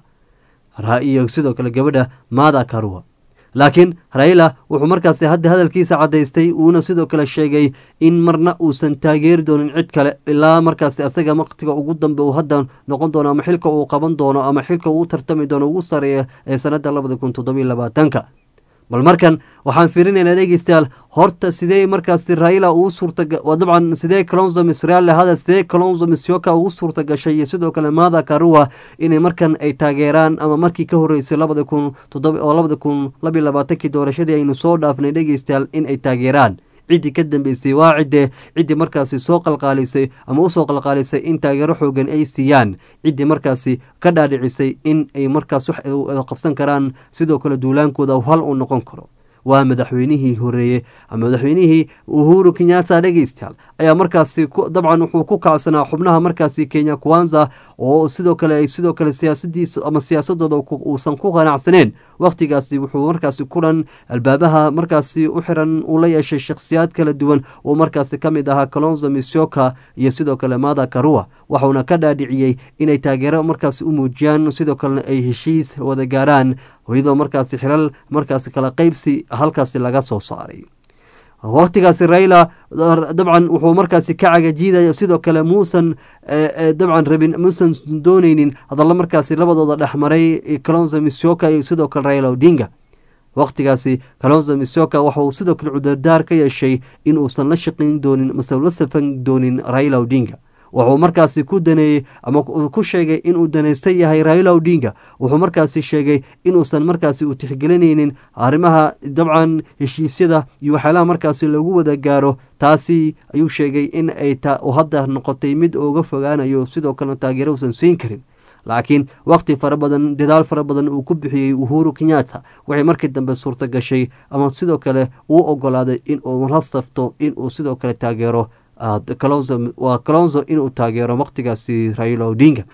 iyo sidoo kale gabadha mada karua laakiin raila wuxuu markaasi hadda hadalkiisa caddaystay uuna sidoo kale sheegay in marna uusan taageeri doonin cid kale ilaa markaasi asaga waqtiga ugu dambe uu hadda noqon doono ama xilka uu qaban doono ama xilka uu tartami doono ugu sareeya ee sanadda labada kun toddobiy labaatanka bal markan waxaan fiirinaynaa dhegeystayaal horta sidee markaasi raila uu suurta dabcan sidee calonzo misraale hada sidee calonzo misyoka ugu suurta gashay iyo sidoo kale mada karua inay markan ay taageeraan ama markii ka horeysay labada kun oo labada kun labiy labaatankii doorashadii aynu soo dhaafnay dhegeystayaal in ay taageeraan ciddii ka dambeysay waa ciddee ciddii markaasi soo qalqaalisay ama usoo qalqaalisay in taageero xoogan ay siiyaan ciddii markaasi ka dhaadhicisay in ay markaas wax qabsan karaan sidoo kale duulaankooda hal uu noqon karo waa madaxweynihii horeeye ama madaxweynihii uhuru kenyatta dhegeystayaal ayaa markaasi dabcan wuxuu ku kacsanaa xubnaha markaasi kenya kwanza oo sidoo kale ay sidoo kale siyaasadiisa ama siyaasadooda uusan ku qanacsaneen wakhtigaasi wuxuu markaasi kulan albaabaha markaasi u xiran uu la yeeshay shakhsiyaad kala duwan oo markaasi ka mid ahaa calonzo misyoka iyo sidoo kale mada karua waxuuna ka dhaadhiciyey inay taageero markaasi u muujiyaan sidoo kalena ay heshiis wada gaaraan iyadoo markaasi xilal markaasi kala qeybsi halkaasi laga soo saaray wakhtigaasi raila dabcan wuxuu markaasi ka cagajiidaya sidoo kale muusan dabcan rabin muusan dooneynin hadalla markaasi labadooda dhexmaray calonzo misyoka iyo sidoo kale raila odinga wakhtigaasi calonzo misyoka waxauu sidoo kale cudurdaar ka yeeshay in uusan la shaqayn doonin mase la safan doonin raila odinga wuxuu markaasi ku daneeyey ama ku sheegay inuu danaysan yahay raila odinga wuxuu markaasi sheegay inuusan markaasi u tixgelinaynin arrimaha dabcan heshiisyada iyo waxyaalaha markaasi lagu wada gaaro taasi ayuu sheegay in ay hadda noqotay mid uga fogaanayo sidoo kalena taageero uusan siin karin laakiin waqti fara badan dadaal fara badan uu ku bixiyey uhuru kenyatta waxay markii dambe suurta gashay ama sidoo kale uu ogolaaday inuu la safto inuu sidoo kale taageero waa calonzo inuu taageero waqtigaasi raila odinga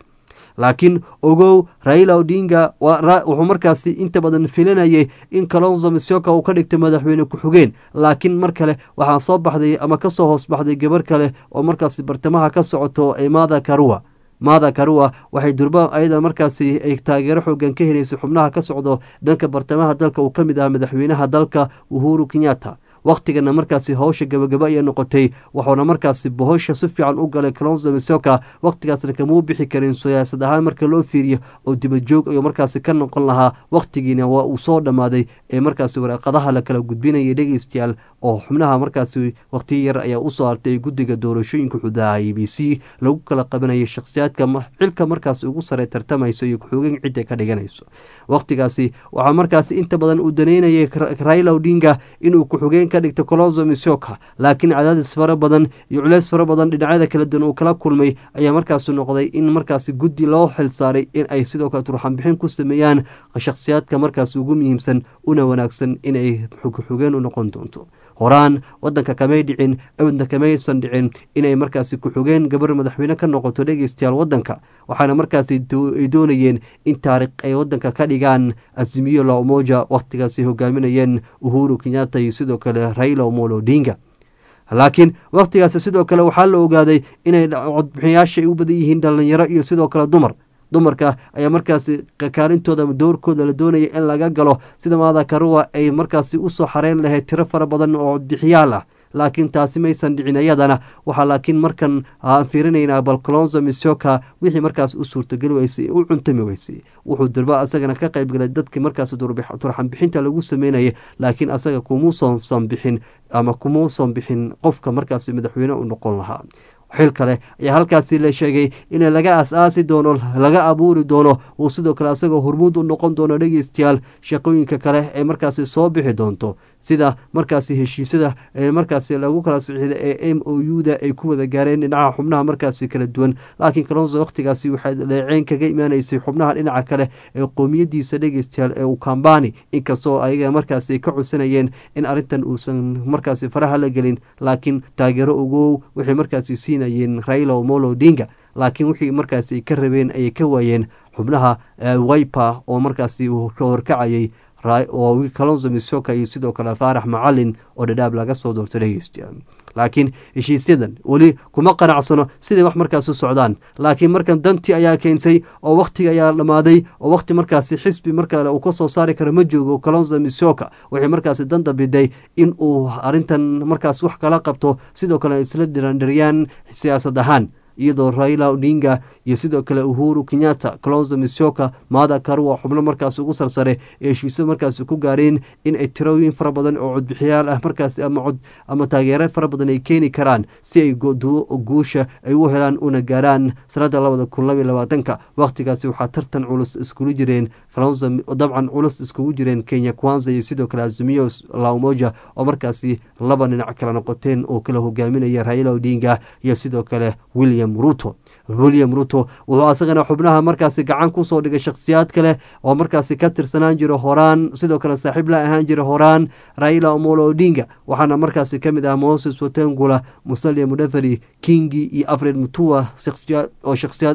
laakiin ogow raila odinga wuxuu markaasi inta badan filanayay in kalonzo misioka uu ka dhigto madaxweyne ku-xigeen laakiin mar kale waxaa soo baxday ama kasoo hoos baxday gabar kale oo markaasi bartamaha ka socoto ee maada karua maada karua waxay durba ayada markaasi ay taageero xoogan ka helaysay xubnaha ka socdo dhanka bartamaha dalka uu ka mid ah madaxweynaha dalka uhuru kenyatta wakhtigana markaasi howsha gabagaba ayay noqotay wuxuuna markaasi bohosha si fiican u galay kalonzo misoka wakhtigaasna kamuu bixi karin siyaasad ahaan marka loo fiiriyo oo dibajoog ayuu markaasi ka noqon lahaa wakhtigiina waa uu soo dhammaaday ee markaasi waraaqadaha la kala gudbinayay dhegeystayaal oo xubnaha markaasi wakhtiyo yar ayaa usoo hartay guddiga doorashooyinka xudaha i b c lagu kala qabanayay shakhsiyaadka xilka markaasi ugu sare tartamayso iyo ku-xogeen cidda ka dhiganayso wakhtigaasi waxaa markaasi inta badan uu daneynayay raila odinga inuu ku-xogeen ka dhigto colonzo misoka laakiin cadaadis fara badan iyo culeys fara badan dhinacyada kala duwan uu kala kulmay ayaa markaasi noqday in markaasi guddi loo xilsaaray in ay sidoo kale turxanbixin ku sameeyaan shakhsiyaadka markaasi ugu muhiimsan una wanaagsan inay xogxogeen u noqon doonto horaan wadanka kamay dhicin abadna kamaysan dhicin inay markaasi ku-xogeen gabar madaxweyne ka noqoto dhegeystayaal wadanka waxaana markaasi ay doonayeen in taariikh ay wadanka ka dhigaan azimiyo la umoja wakhtigaasi hogaaminayeen uhuru kenyatta iyo sidoo kale raila omolo odinga laakiin wakhtigaasi sidoo kale waxaa la ogaaday inay codbixiyaasha ay u badan yihiin dhalinyaro iyo sidoo kale dumar dumarka ayaa markaasi kaalintooda ama doorkooda la doonaya in laga galo sida maada karuwa ay markaasi usoo xareyn lahayd tiro fara badan oo codbixiyaal ah laakiin taasi maysan dhicin iyadana waxaa laakiin markan aan fiirinaynaa bal colonzo misoka wixii markaas u suurtageli weysay u cuntami weysay wuxuu durba asagana ka qaybgalay dadkii markaas turxanbixinta lagu sameynayay laakiin asaga kumuusan bixin ama kumuusan bixin qofka markaasi madaxweyne u noqon lahaa xil kale ayaa halkaasi la sheegay in laga as-aasi doono laga abuuri doono uu sidoo kale asagoo hormuud u noqon doono dhegeystayaal shaqooyinka kale ee markaasi soo bixi doonto sida markaasi heshiisyada ee markaasi lagu kala sixida ee m o u da ay ku wada gaareen dhinaca xubnaha markaasi kala duwan laakiin kalonso wakhtigaasi waxay leeceyn kaga imaanaysay xubnaha dhinaca kale ee qoomiyadiisa dhegeystayaal ee ukambani inkastoo ayaga markaasi ka codsanayeen in arrintan uusan markaasi faraha la gelin laakiin taageero ogow waxay markaasi siinayeen raila omolo odinga laakiin wixii markaasi ka rabeen ayay ka waayeen xubnaha wiper oo markaasi ka horkacayay oo kalonzo misoka iyo sidoo kale faarax macalin oo dhadhaab laga soo doorto dhegeysta laakiin heshiisyadan weli kuma qanacsano siday wax markaas u socdaan laakiin markan dantii ayaa keentay oo wakhtiga ayaa dhammaaday oo wakhti markaasi xisbi markale uu ka soo saari karo ma joogo kalonzo misoka waxay markaasi dan dambiday in uu arrintan markaas wax kala qabto sidoo kale isla dhirandhiryaan siyaasad ahaan iyadoo raila odinga iyo sidoo kale uhuru kenyatta colonzo misoka maada karua xubno markaas ugu sarsare ee heshiisyo markaasi ku gaareen in ay tirooyin fara badan oo codbixiyaal ah markaasi ama taageero fara badan ay keeni karaan si ay guusha ay u helaan una gaaraan sanada labada kun labaiy labaatanka wakhtigaasi waxaa tartan culus iskulu jireen kalonzo dabcan culus iskugu jireen kenya kwanza iyo sidoo kale azimiyo laumoja oo markaasi laba dhinac kala noqoteen oo kala hogaaminaya raila odinga iyo sidoo kale william ruto william ruto wuxuu asagana xubnaha markaasi gacan kusoo dhigay shakhsiyaad kale oo markaasi ka tirsanaan jira horaan sidoo kale saaxiib la ahaan jira horaan raila omolo odinga waxaana markaasi ka mid ah moses watengula musalia mudafari kingi iyo afred mutua oo shakhsiyaad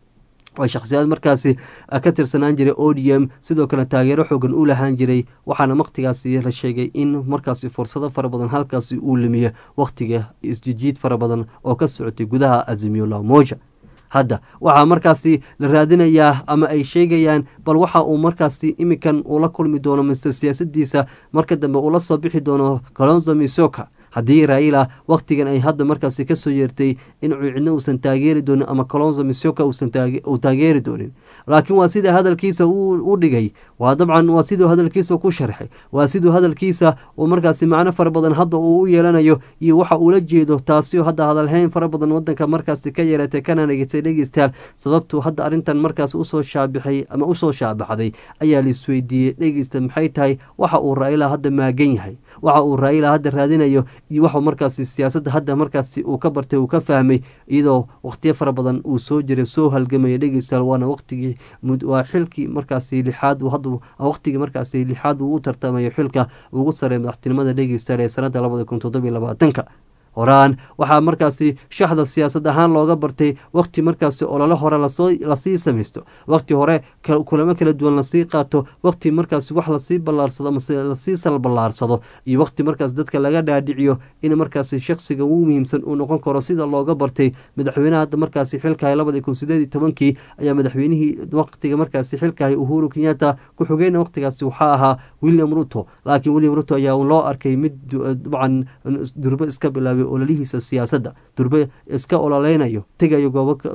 oo shakhsiyaad markaasi ka tirsanaan jiray odm sidoo kale taageero xoogan u lahaan jiray waxaana wakhtigaasi la sheegay in markaasi fursado fara badan halkaasi uu lumiya wakhtiga isjijiid fara badan oo ka socotay gudaha azimiyo lamoja hadda waxaa markaasi la raadinayaa ama ay sheegayaan bal waxa uu markaasi iminkan uu la kulmi doono mise siyaasadiisa marka dambe uu la soo bixi doono colonzo misoka haddii raila wakhtigan ay hadda markaasi kasoo yeertay in cidno uusan taageeri doonin ama colonzo misoka uu taageeri doonin laakiin waa sida hadalkiisa u dhigay waa dabcan waa siduu hadalkiisa ku sharxay waa siduu hadalkiisa uu markaasi macno fara badan hadda uu u yeelanayo iyo waxa uula jeedo taasio hadda hadalhayn fara badan wadanka markaasi ka yeelatay kana nagatay dhegeystayaal sababtuu hadda arrintan markaas usoo shaabixay ama usoo shaabaxday ayaa la isweydiiyey dhegeysta maxay tahay waxa uu raila hadda maagan yahay waxa uu raila hadda raadinayo iyo waxu markaasi siyaasadda hadda markaasi uu ka bartay uu ka fahmay iyadoo wakhtiyo fara badan uu soo jiray soo halgamaya dhegeystayaal waana waqtigii waa xilkii markaasi lixaad hadda waqtigii markaasi lixaad uu u tartamayo xilka ugu sarey madaxtinimada dhegeystayaal ee sanada labada kun toddobiyo labaatanka horaan waxaa markaasi shaxda siyaasad ahaan looga bartay wakhti markaasi olole hore lasii samaysto wakhti hore kulamo kala duwan lasii qaato wakhti markaasi wax lasii ballaarsado amase lasii salballaarsado iyo wakhti markaas dadka laga dhaadhiciyo in markaasi shakhsiga ugu muhiimsan uu noqon karo sida looga bartay madaxweynaha hadda markaasi xilkahay labadii kun sideed iyo tobankii ayaa madaxweynihii wakhtiga markaasi xilkahay uhuru kenyatta ku-xigeyna wakhtigaasi waxaa ahaa william ruto laakiin william ruto ayaa loo arkay mid dabcan durbo iska bilaabay ololihiisa siyaasadda durbe iska ololeynayo tegayo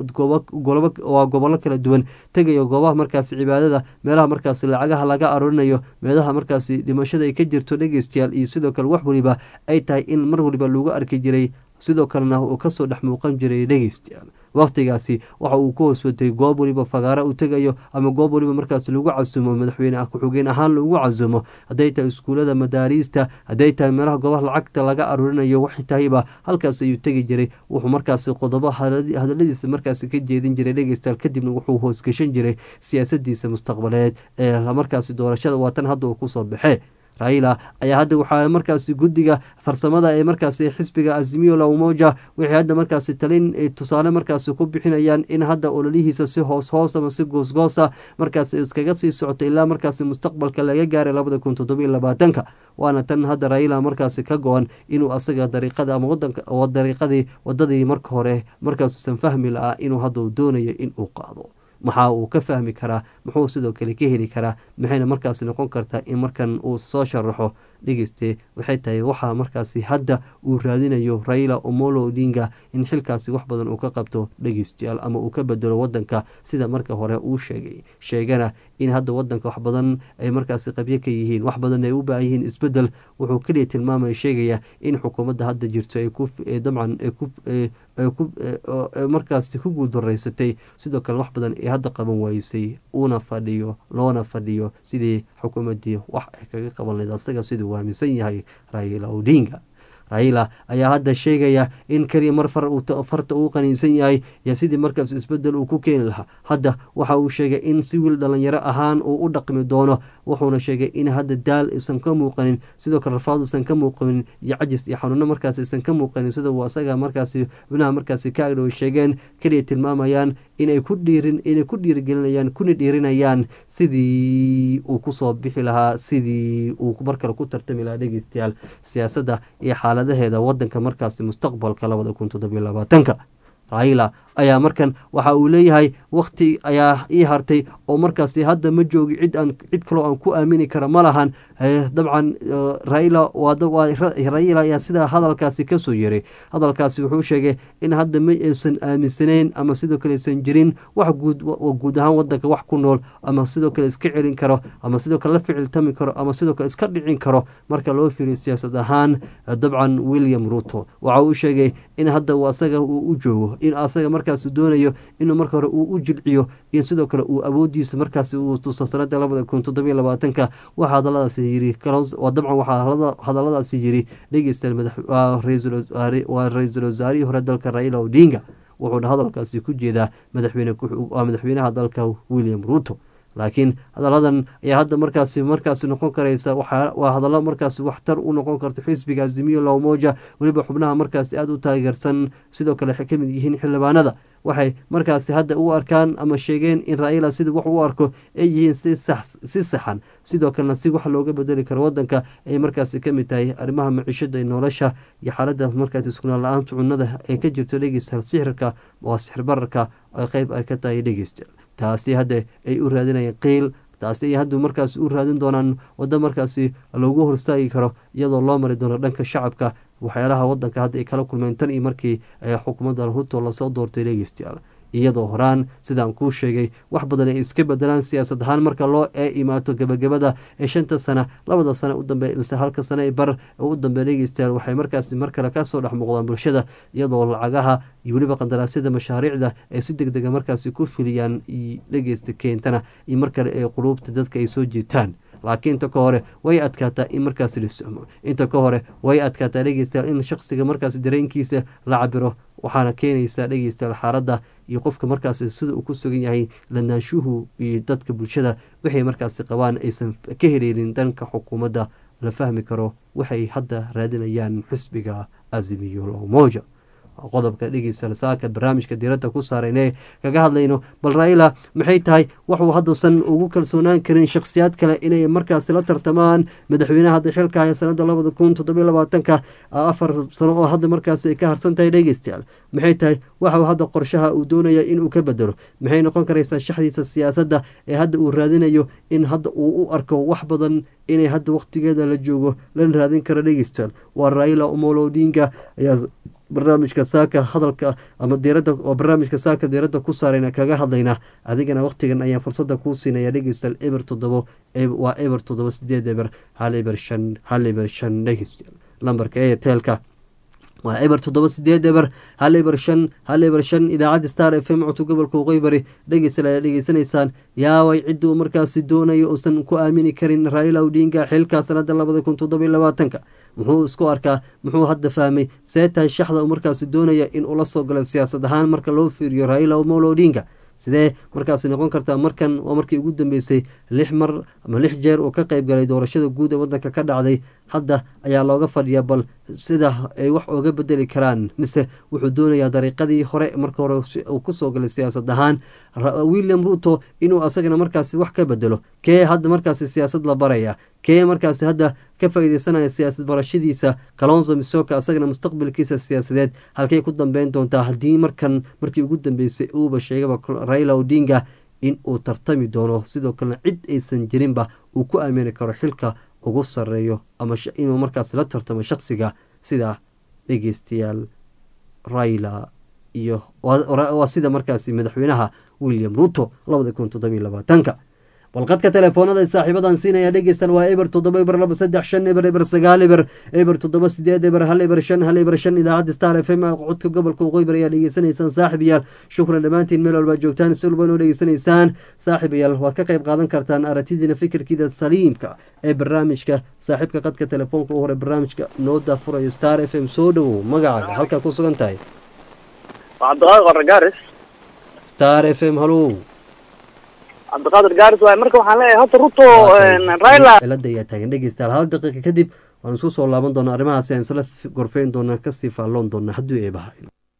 waa gobollo kala duwan tegayo goobaha markaasi cibaadada meelaha markaasi lacagaha laga aroorinayo meelaha markaasi dhimashada ay ka jirto dhegeystayaal iyo sidoo kale wax waliba ay tahay in mar waliba lagu arki jiray sidoo kalena uu kasoo dhex muuqan jiray dhegeystayaal wakhtigaasi waxa uu ku hooswatay goob waliba fagaara uu tegayo ama goob waliba markaas lagu casumo madaxweyne ah ku-xigeen ahaan lagu casumo hadday tahay iskuulada madaariista hadday tahay meelaha goobaha lacagta laga aruurinayo waxay tahayba halkaas ayuu tegi jiray wuxuu markaasi qodobo hadaladiisa markaasi ka jeedin jiray dhegeystayaal kadibna wuxuu hoosgashan jiray siyaasadiisa mustaqbaleed ee markaasi doorashada waatan hadda uu kusoo baxee raila ayaa hadda waxaa markaasi guddiga farsamada ee markaasi xisbiga azimiyo la umoja waxay hadda markaasi talin tusaale markaasi ku bixinayaan in hadda ololihiisa si hoos hoos ama si goosgoosa markaasi iskaga sii socoto ilaa markaasi mustaqbalka laga gaaray labada kun toddobiyo labaatanka waana tan hadda raila markaasi ka go-an inuu asaga dariiqada ama wadanka dariiqadii wadadii marka hore markaasuusan fahmi la-aa inuu hadda uu doonayo in uu qaado maxaa uu ka fahmi karaa muxuu sidoo kale ka heli karaa maxayna markaasi noqon kartaa in markan uu soo sharaxo dhegeyste waxay tahay waxaa markaasi hadda uu raadinayo raila omolo odinga in xilkaasi wax badan uu ka qabto dhegeystayaal ama uu ka bedelo wadanka sida marka hore uu sheegay sheegana in hadda wadanka wax badan ay markaasi qabyo ka yihiin wax badan ay u baahan yihiin isbedel wuxuu keliya tilmaamaya sheegaya in xukuumadda hadda jirto ay ku dabcan markaasi ku guuldaraysatay sidoo kale wax badan ay hadda qaban waysay uuna fadhiyo loona fadhiyo sidii xukuumaddii wax ay kaga qaban layd asaga siduu aaminsan yahay raila odinga raila ayaa hadda sheegaya in keliya mar farta uu qaniinsan yahay iyo sidii markaas isbedel uu ku keeni lahaa hadda waxa uu sheegay in si wiil dhalinyaro ahaan uu u dhaqmi doono wuxuuna sheegay in hadda daal isan ka muuqanin sidoo kale rafaad usan ka muuqanin iyo cajis iyo xanuuno markaas isan ka muuqanin sida uu asaga markaasi xubnaha markaasi ka agdhow sheegeen keliya tilmaamayaan inay ku dhiirin inay ku dhiirigelinayaan kuna dhiirinayaan sidii uu kusoo bixi lahaa sidii uu mar kale ku tartami lahaa dhegeystayaal siyaasadda iyo xaaladaheeda wadanka markaasi mustaqbalka labada kun toddobiyo labaatanka raila ayaa markan waxa uu leeyahay wakhti ayaa ii hartay oo markaasi hadda ma joogi cid aan cid kaloo aan ku aamini kara ma lahan dabcan raila raila ayaa sidaa hadalkaasi kasoo yeray hadalkaasi wuxuu sheegay in hadda ma aysan aaminsanayn ama sidoo kale aysan jirin wax guud guud ahaan wadanka wax ku nool ama sidoo kale iska celin karo ama sidoo kale la ficiltami karo ama sidoo kale iska dhicin karo marka loo fiiriyo siyaasad ahaan dabcan william ruto waxa uu sheegay in hadda uu asaga uu u joogo in asaga markaas doonayo inuu marka hore uu u jilciyo in sidoo kale uu awoodiisa markaas uu tuso sanada labada kun toddobiyo labaatanka waxaa hadaladaasi yiri dabcan waxaa hadaladaasi yiri dhegeystayaal waa ra-iisul wasaarihii hore dalka raila odinga wuxuuna hadalkaasi ku jeedaa madaxweyne waa madaxweynaha dalka william ruto laakiin hadaladan ayaa hadda markaasi markaasi noqon karaysa waa hadallo markaasi waxtar u noqon karto xisbiga azimiyo lawmoja weliba xubnaha markaasi aada u taageersan sidoo kale waxay kamid yihiin xildhibaanada waxay markaasi hadda u arkaan ama sheegeen in raila sida wax u arko ay yihiin si saxan sidoo kalena si wax looga bedeli karo wadanka ay markaasi kamid tahay arrimaha maciishada nolosha iyo xaalada markaasi iskunaan la-aanta cunada ee ka jirto dhegeysta sixirka waa sixir bararka ay qeyb ay ka tahay dhegeysta taasi hadda ay u raadinayeen qiil taasi ay hadda markaas u raadin doonaan waddo markaasi loogu horstaagi karo iyadoo loo mari doono dhanka shacabka waxyaalaha wadanka hadda ay kala kulmeen tan iyo markii xukuumadda ruto lasoo doortay dhegeystayaal iyadoo horaan sidaan kuu sheegay wax badan ay iska bedelaan siyaasad ahaan marka loo ee imaato gebagabada ee shanta sana labada sana udambe mise halka sana ee bar u dambe dhegeystayaal waxay markaasi mar kale kasoo dhex muuqdaan bulshada iyadoo lacagaha iyo weliba qandaraasyada mashaariicda ay si deg dega markaasi ku filiyaan dhegeysta keentana iyo mar kale ee quluubta dadka ay soo jiitaan laakiin inta ka hore way adkaataa in markaasi la somo inta ka hore way adkaataa dhegeystayaal in shaqsiga markaasi dareenkiisa la cabiro waxaana keenaysaa dhegeystayaal xaaladda iyo qofka markaasi sida uu ku sugan yahay lanaanshuhu iyo dadka bulshada waxay markaasi qabaan aysan ka heleynin dhanka xukuumadda la fahmi karo waxay hadda raadinayaan xisbiga azimiyo lomoja qodobka dhegeysta saaka barnaamijka diiradda ku saarayne kaga hadlayno bal raila maxay tahay waxuu hadduusan ugu kalsoonaan karin shakhsiyaad kale inay markaasi la tartamaan madaxweynaha hadda xilka haya sanada labada kun toddobiyo labaatanka afar sano oo hadda markaasi ay ka harsan tahay dhegeystayaal maxay tahay waxau hadda qorshaha uu doonaya inuu ka bedelo maxay noqon karaysaa shaxdiisa siyaasadda ee hadda uu raadinayo in hadda uu u arko wax badan inay hadda waqtigeeda la joogo lana raadin karo dhegeystayaal waa raila omolo odinga ayaa barnaamijka saaka hadalka ama diirada oo barnaamijka saaka diiradda ku saarayna kaga hadlayna adigana waqtigan ayaan fursada kuu siinaya dhegeystal eber toddobo waa eber toddobo sideed eber hal eber shan hal eber shan dhegeystal lambarka eeteelka waa eber toddoba sideed eber hal eber shan hal eber shan idaacadda star f m codka gobolka waqooyi dhegeystal ayaa dhegeysanaysaan yaaway ciduu markaasi doonayo uusan ku aamini karin raila odinga xilka sanada labada kun toddobiyo labaatanka muxuu isku arkaa muxuu hadda fahmay see tahay shaxda uu markaasi doonaya in uu la soo galo siyaasad ahaan marka loo fiiriyo raila omolo odinga sidee markaasi noqon kartaa markan waa markii ugu dambeysay lix mar ama lix jeer uu ka qeyb galay doorashada guud ee wadanka ka dhacday hadda ayaa looga fadhiya bal sida ay wax ooga bedeli karaan mise wuxuu doonayaa dariiqadii hore marka hore uu kusoo galay siyaasad ahaan william ruto inuu asagana markaasi wax ka bedelo kee hadda markaasi siyaasad la baraya kee markaasi hadda ka faa-ideysanaya siyaasad barashadiisa kalonso misoka asagana mustaqbalkiisa siyaasadeed halkay ku dambeyn doontaa haddii markan markii ugu dambeysay uuba sheegaba raila odinga in uu tartami doono sidoo kalena cid aysan jirinba uu ku aamini karo xilka ugu sareeyo ama inuu markaas la tartamo shaksiga sida dhegeystayaal raila iyo waa sida markaasi madaxweynaha william ruto labada kun toddobiyo labaatanka balqadka telefoonada saaxiibadan siinaya dhegeystan waa eber toddoba eber laba saddex shan eber eber sagaal eber eber toddoba sideed eber hal eber shan hal eber shan idaacadda star f m codka gobolka waqooyi bari ayaa dhegeysanaysaan saaxiibayaal shukran dhammaantiin meel walbaa joogtaan si walba noo dhegeysanaysaan saaxiibayaal waad ka qayb qaadan kartaan aragtidiina fikirkiida saliimka ee barnaamijka saaxiibka qadka telefoonka u hore barnaamijka nooda furayo star f m soo dhowow magacaaga halkaa ku sugan tahay cabdiqaadir qoragaaris star f m halow cabdiqaadir gaaris waay marka waxaan leeyahay horta ruto raila cilada ayaa taagan dhegeystayaal hal daqiiqa kadib waan isku soo laaban doonaa arrimahaasi aan isla gorfeyn doonaa kasii faalloon doonaa hadduu eebaha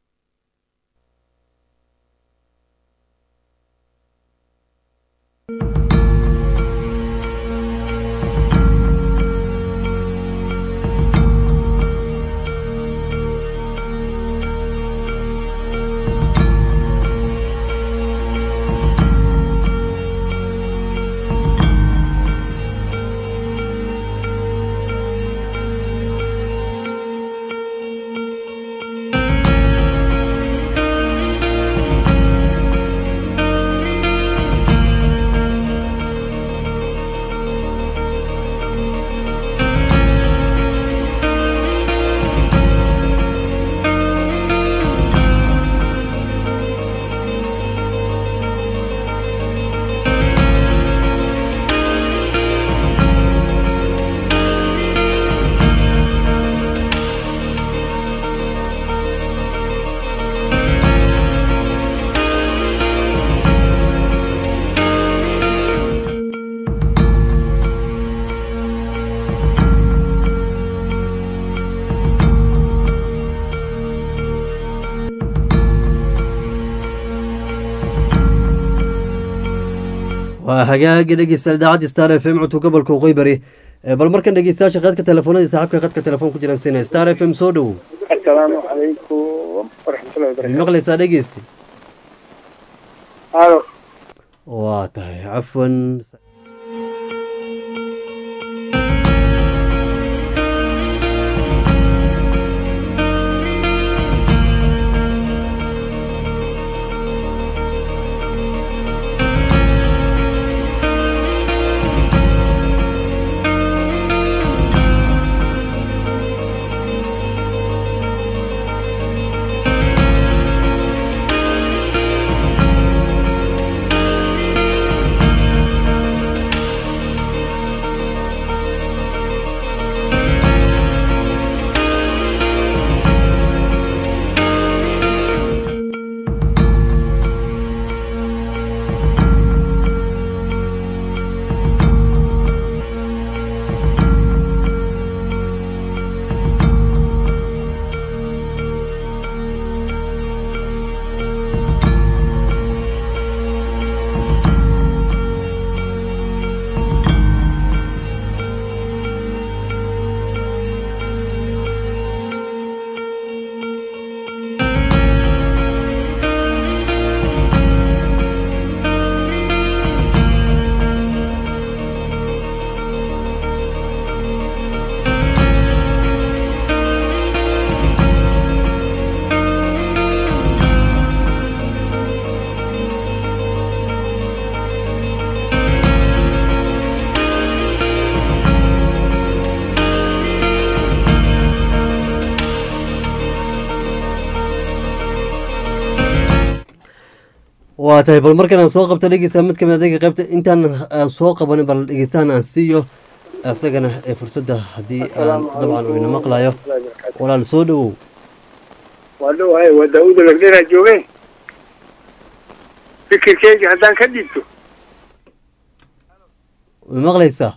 waa hagaagi dhegeystayaal idaacadda star f m codka gobolka waqooyi bari bal markan dhegeystayaasha qadka telefoonadii saaxiibka qadka telefoon ku jiraan siinaya star f m soo dhowow asalaamu calaykum waraxmatullahi wabarakatu maqlaysaa dhegeysti alo waa tahay cafwan waa tahay bal markan aan soo qabto dhegeysta mid kamid adeega qaybta intaan aan soo qabanin bal dhegeystahan aan siiyo isagana ee fursadda haddii aan dabcan uu ina maqlayo walaal soo dhowow waa dhowahay waa daawuda lagdheraa jooge fikirkeyga haddaan ka dhiibto ma maqlaysaa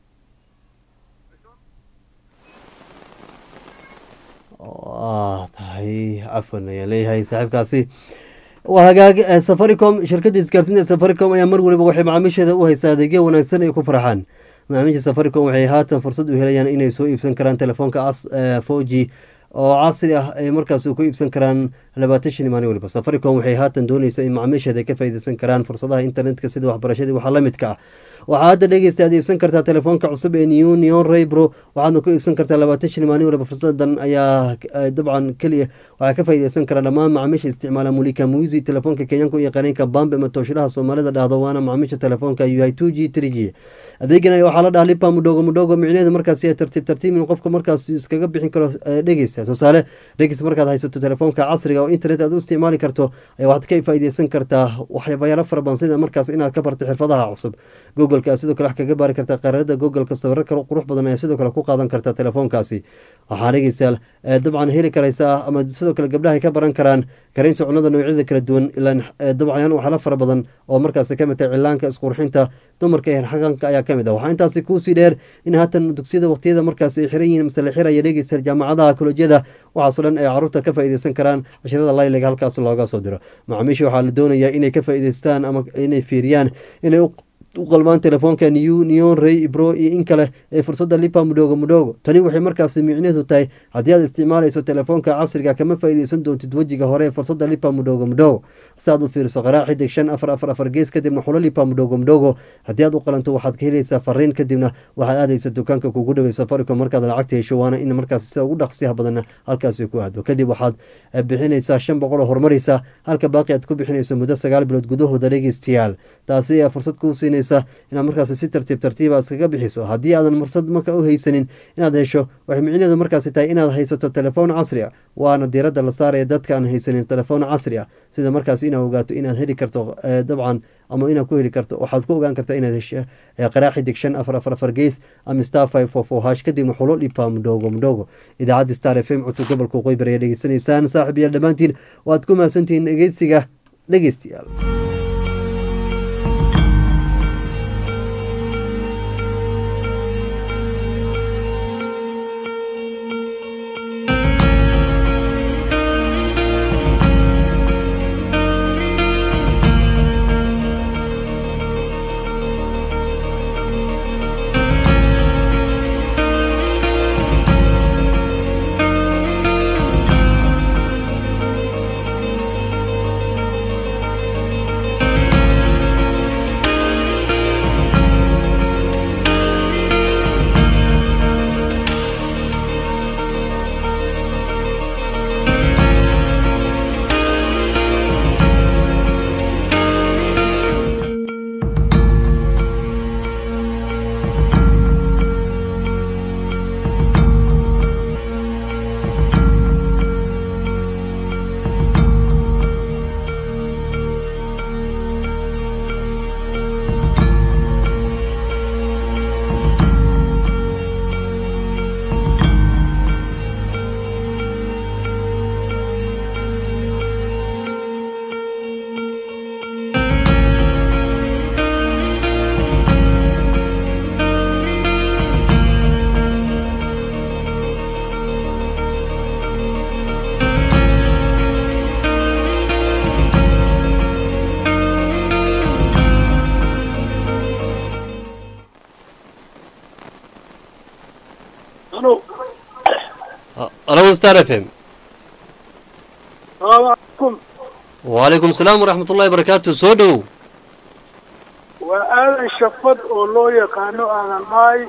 waa tahay cafwan ayaan leeyahay saaxiibkaasi waa hagaag safaricom shirkadda isgaarsiinta safaricom ayaa mar waliba waxay macaamiisheeda u haysaa adeegyo wanaagsan ay ku farxaan macaamiisha safaricom waxay haatan fursad u helayaan inay soo iibsan karaan telefoonka four g oo casri ah ay markaas ku iibsan karaan labaatan shan maalin waliba safaricom waxay haatan dooneysa in macaamiisheeda ka faaideysan karaan fursadaha internetka sida waxbarashadii waxaa la midka ah waxaa hadda dhegeysta aad iibsan kartaa telefoonka cusub ee new neon raybro waxaadna ku iibsan kartaa labaatan shan maalin waliba fursadan ayaa dabcan keliya waxaa ka faaideysan kara dhammaan macaamiisha isticmaala mulika muisi telefoonka kenyanka u yaqaaneenka bambe ama tooshilaha soomaalida dhahdo waana macaamiisha telefoonka ui two g three g adeegan waxaa la dhaha lipa mudhogo mudhogo micneheedu markaasi tartiib tartiib in qofka markaas iskaga bixin karo dhegeysta tusaale dhegeysta markaad haysato telefoonka casriga oo internet aad u isticmaali karto waxaad ka faaideysan kartaa waxyabayaalo fara badan sida markaas inaad ka barto xirfadaha cusub googleka sidoo kale wax kaga baari kartaa qaarada googleka sawiro kale qurux badan ayaa sidoo kale ku qaadan kartaa telefoonkaasi waxaa dhegeystayaal dabcan heli karaysaa ama sidoo kale gabdhaha ka baran karaan karinta cunada noocyada kala duwan ilaan dabcan waxyaalo fara badan oo markaas kamid tahay cilaanka isqurxinta dumarka ee xaqanka ayaa kamid ah waxaa intaasi kuusii dheer in haatan dugsiyada waqtiyada markaas ay xiran yihiin mase la xiraya dhegeystayaal jaamacadaha kolojyada waxaasoo dhan ay caruurta ka faaideysan karaan cashirada layliga halkaas looga soo diro macaamiisha waxaa la doonayaa inay ka faa'ideystaan ama inay fiiriyaan inay u qalmaan telefoonka new neon ray bro iyo in kale ee fursadda lipa mudhogo mudhogo tani waxay markaasi micneheedu tahay haddii aad isticmaalayso telefoonka casriga kama faa'iideysan doontid wejiga hore ee fursadda lipa mudhogo mudhogo si aad u fiiriso qaraa xidig shan afar afar afar gees kadibna xulo lipa mudhogo mudhogo haddii aad u qalanto waxaad ka helaysaa fariin kadibna waxaad aadaysa dukaanka kugu dhawey safaricom markaad lacagta hesho waana in markaas sida ugu dhaqsiyaha badanna halkaasi ku aado kadib waxaad bixinaysaa shan boqol oo horumaraysa halka baaqi aad ku bixinayso muddo sagaal bilood gudahooda dhegeystayaal taasi ayaa fursad kuu siinaysa inaad markaasi si tartiib tartiiba iskaga bixiso haddii aadan fursad marka u haysanin inaad hesho waxay micneheedu markaasi tahay inaad haysato telefoon casri a waana diiradda la saaraya dadka aan haysanin telefoon casri ah sida markaasi inaad ogaato inaad heli karto dabcan ama inaad ku heli karto waxaad ku ogaan kartaa inaad hesho qaraa xidig shan afar afar afar gees ama star five four four hash kadibna xulo dhipa mudhogo mudhogo idaacadda star f m cutub gobolka qoybar ayaa dhegeysanaysaan saaxib yaal dhammaantiin waad ku mahadsantihiin dhegeysiga dhegeystayaal alo star f m salaamu calaykum wacalaykum asalaam waraxmat ullahi barakaatu soo dhowow waa aadan shafad oo loo yaqaano aadan dhaay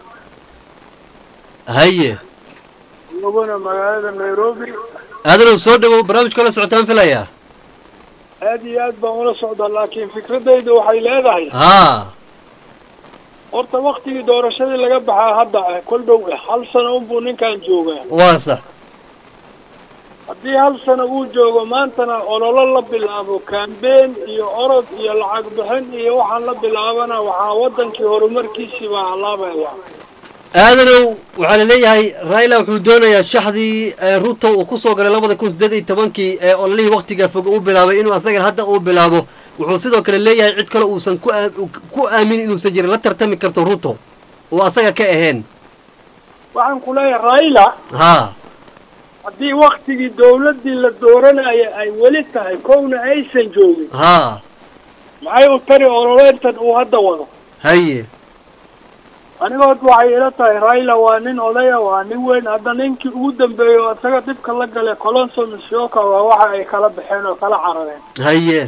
haye laguna magaalada nairobi aadanow soo dhowow barnaamijka la socotaan filayaa aad iyo aad baan ula socdaa laakiin fikradayda waxay leedahay haa horta waktigii doorashadii laga baxaa hadda kol dhow hal sano unbuu ninkan joogaa waa sax haddii hal sano uu joogo maantana ololo la bilaabo kambeen iyo orod iyo lacag bixin iyo waxaan la bilaabana waxaa waddankii horumarkiisii baa halaabaya aadanow waxaa la leeyahay raila wuxuu doonayaa shaxdii ee ruto uu kusoo galay labada kun siddeed iyo tobankii ee ololihii waktiga fog uu bilaabay inuu asagan hadda uu bilaabo wuxuu sidoo kale leeyahay cid kale uusan ku aa- ku aaminin inuusan jirin la tartami karto ruto oo asaga ka ahayn waxaan ku leeyahay raila haa haddii waktigii dawladdii la dooranaya ay weli tahay kowna aysan joogin haa maxay u tari ololeyntan uu hadda wado haye anigood waxay ila tahay raila waa nin odaya waa nin weyn hadda ninkii ugu dambeeyey oo isaga dhibka la galay colonso misyoka waa waxa ay kala baxeen oo kala carareen haye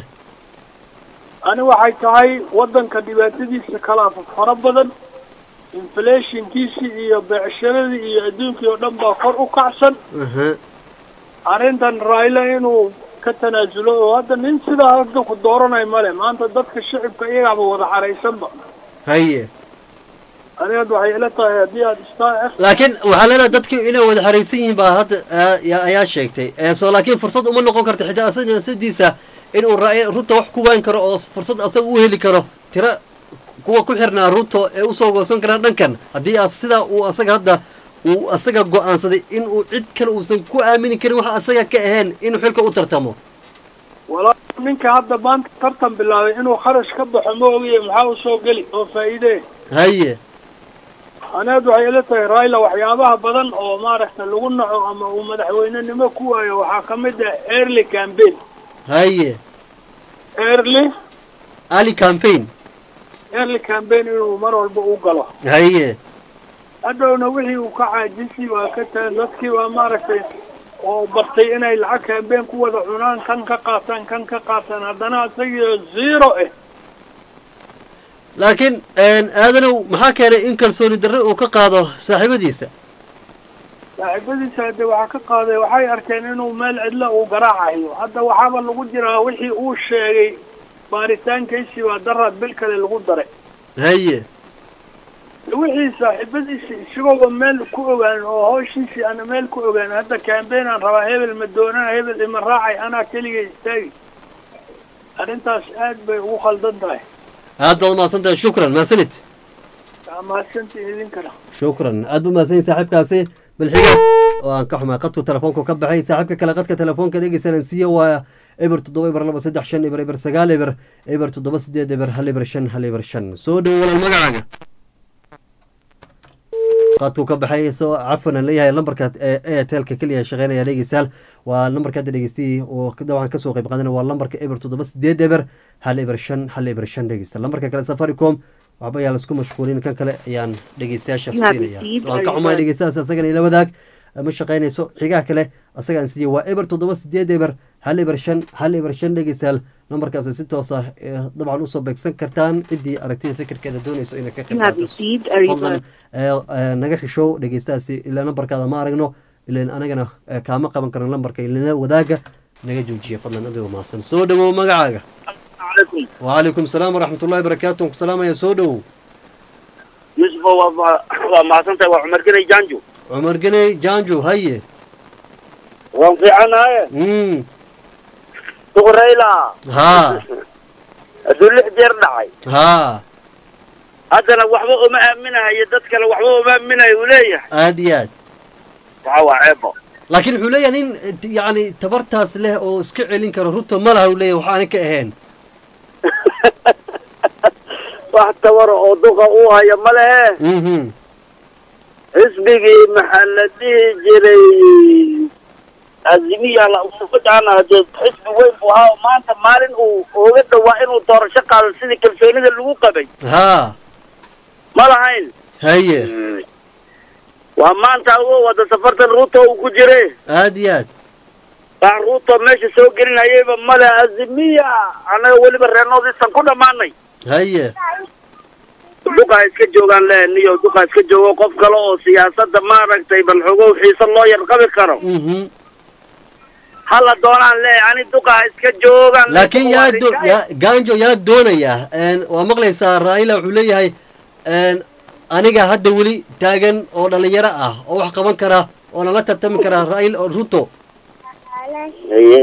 ani waxay tahay waddanka dhibaatadiisa kala fara badan inflationkiisii iyo beecsharadii iyo adduunkii oo dhan baa kor u kacsan aha arrintan raila inuu ka tanaasulo oo hadda nin sidaa hadda ku dooranay male maanta dadka shicibka iyagaaba wada caraysanba haye anigood waxay ila tahay haddii aad star f laakiin waxaa leenahay dadkii inay wada xaraysan yihiin baa hadda aa- ya- ayaa sheegtay ee soo laakiin fursad uma noqon karto xitaa asaga nafsadiisa inuu ra- ruto wax ku waan karo oo fursad asaga u heli karo tiro kuwa ku xirnaa ruto ee usoo goosan karaan dhankan haddii aad sidaa uu asaga hadda uu asaga go-aansaday inuu cid kale uusan ku aamini karin waxa asaga ka ahayn inuu xilka u tartamo walaa ninka hadda maanta tartan bilaabay inuu kharash ka baxo ma ogiye maxaa usoo geli oo faa'iidee haye anigood waxay ila tahay raila waxyaabaha badan oo maaragta lagu naco ama uu madaxweynenimo ku waayo waxaa ka mid ah early campaign haye early ali campaign early campaign inuu mar walba u galo haye hadhowna wixii uu ka caajisi waa ka tagan dadkii waa maaragtay oo bartay inay lacag campaign ku wada cunaan kan ka qaataan kan ka qaataan haddana isagiio zero ah laakiin aadanow maxaa keenay in kalsooni darre uu ka qaado saaxiibadiisa saaxiibadiisa hadde waxaa ka qaaday waxay arkeen inuu meel cidla uu garaacayo hadda waxaaba lagu jiraa wixii uu sheegay baaritaankiisii waa daraad bil kale lagu daray haye wixii saaxiibadiisi isagooba meel ku ogaan oo hawshiisii ana meel ku ogaan hadda campaign aan rabaa hebel ma doonana hebel ima raacay anaa keliga istaagi arrintaas aad bay ugu khaldan tahay aad baad umahadsan tahay shukran mahadsanid waa mahadsantii idinkana shukran aad bu mahadsan yahay saaxiibkaasi balxiga oo aan ka xumay qadku telefoonku ka baxay saaxiibka kale qadka telefoonka dhegeysanan siiya waa eber toddoba eber laba saddex shan eber eber sagaal eber eber toddoba sideed eber hal eber shan hal eber shan soo dhowo walaal magacaaga qadku ka baxay soo cafwan aan leeyahay lambarka ee airtelka keliya shaqeynaya dhegeystayaal waa lambarka hadda dhegeystay oo dabcan kasoo qayb qaadana waa lambarka eber toddoba sideed eber hal eber shan hal eber shan dhegeysta lambarka kale safaricom waxba ayaa laisku mashquulin kan kale ayaan dhegeystayaasha siinaya waan ka xumahay dhegeystayaas asagana ila wadaag ma shaqeynayso xigaha kale asagaan siiye waa eber toddoba sideed eber hal eber shan hal eber shan dhegeystayaal lambarkaasi si toos ah dabcan usoo beegsan kartaan ciddii aragtida fikirkeeda doonayso inay ka qayb qaato fadlan naga xishow dhegeystahaasi ilaa lambarkaada ma aragno ilan anagana kaama qaban karno lambarka ilana wadaaga naga joojiya fadlan adigoo mahadsan soo dhowow magacaaga وعليكم السلام ورحمة الله وبركاته سلام يا سودو يوسف waa mahadsantahay waa cumar genay janjo عمر قني جانجو هيا waan fiicanaye امم duqrayla ها hadduu lix jeer dhacay ها haddana waxba uma aaminahayo dad kale waxba uma aaminayo uu leeyahay اديات waxa waa ceebo لكن wuxuu leeyahay nin yani tabartaas leh oo iska celin karo ruto ma laha uu leeyahay waxaana ka ahayn wax tabara oo duqa uu hayo ma lehe mhm xisbigii maxaa la dhihi jiray azimiya la ufujana hadee xisbi weyn buu ahaa oo maanta maalin uu ooga dhawaa inuu doorasho qaado sidii kalsoonida lagu qabay ها ma lahayn هيا waa maanta uga wada safartan ruuto uu ku jire اديات baan ruuto meesha soo gelinayayba male azimiya annaga weliba reenoodiisan ku dhammaanay هيا duqaa iska joogaan lehniyo duqaa iska joogo qof kale oo siyaasadda maaragtay bal xogow xiise loo yar qabi karo mhm hala doonaan le ani duqaa iska joogaan laakiin yaa do yaa gaanjo yaa doonaya een waa maqlaysaa raila wuxuu leeyahay een aniga hadda weli taagan oo dhalinyaro ah oo wax qaban kara oo nala tartami kara rail ruto haye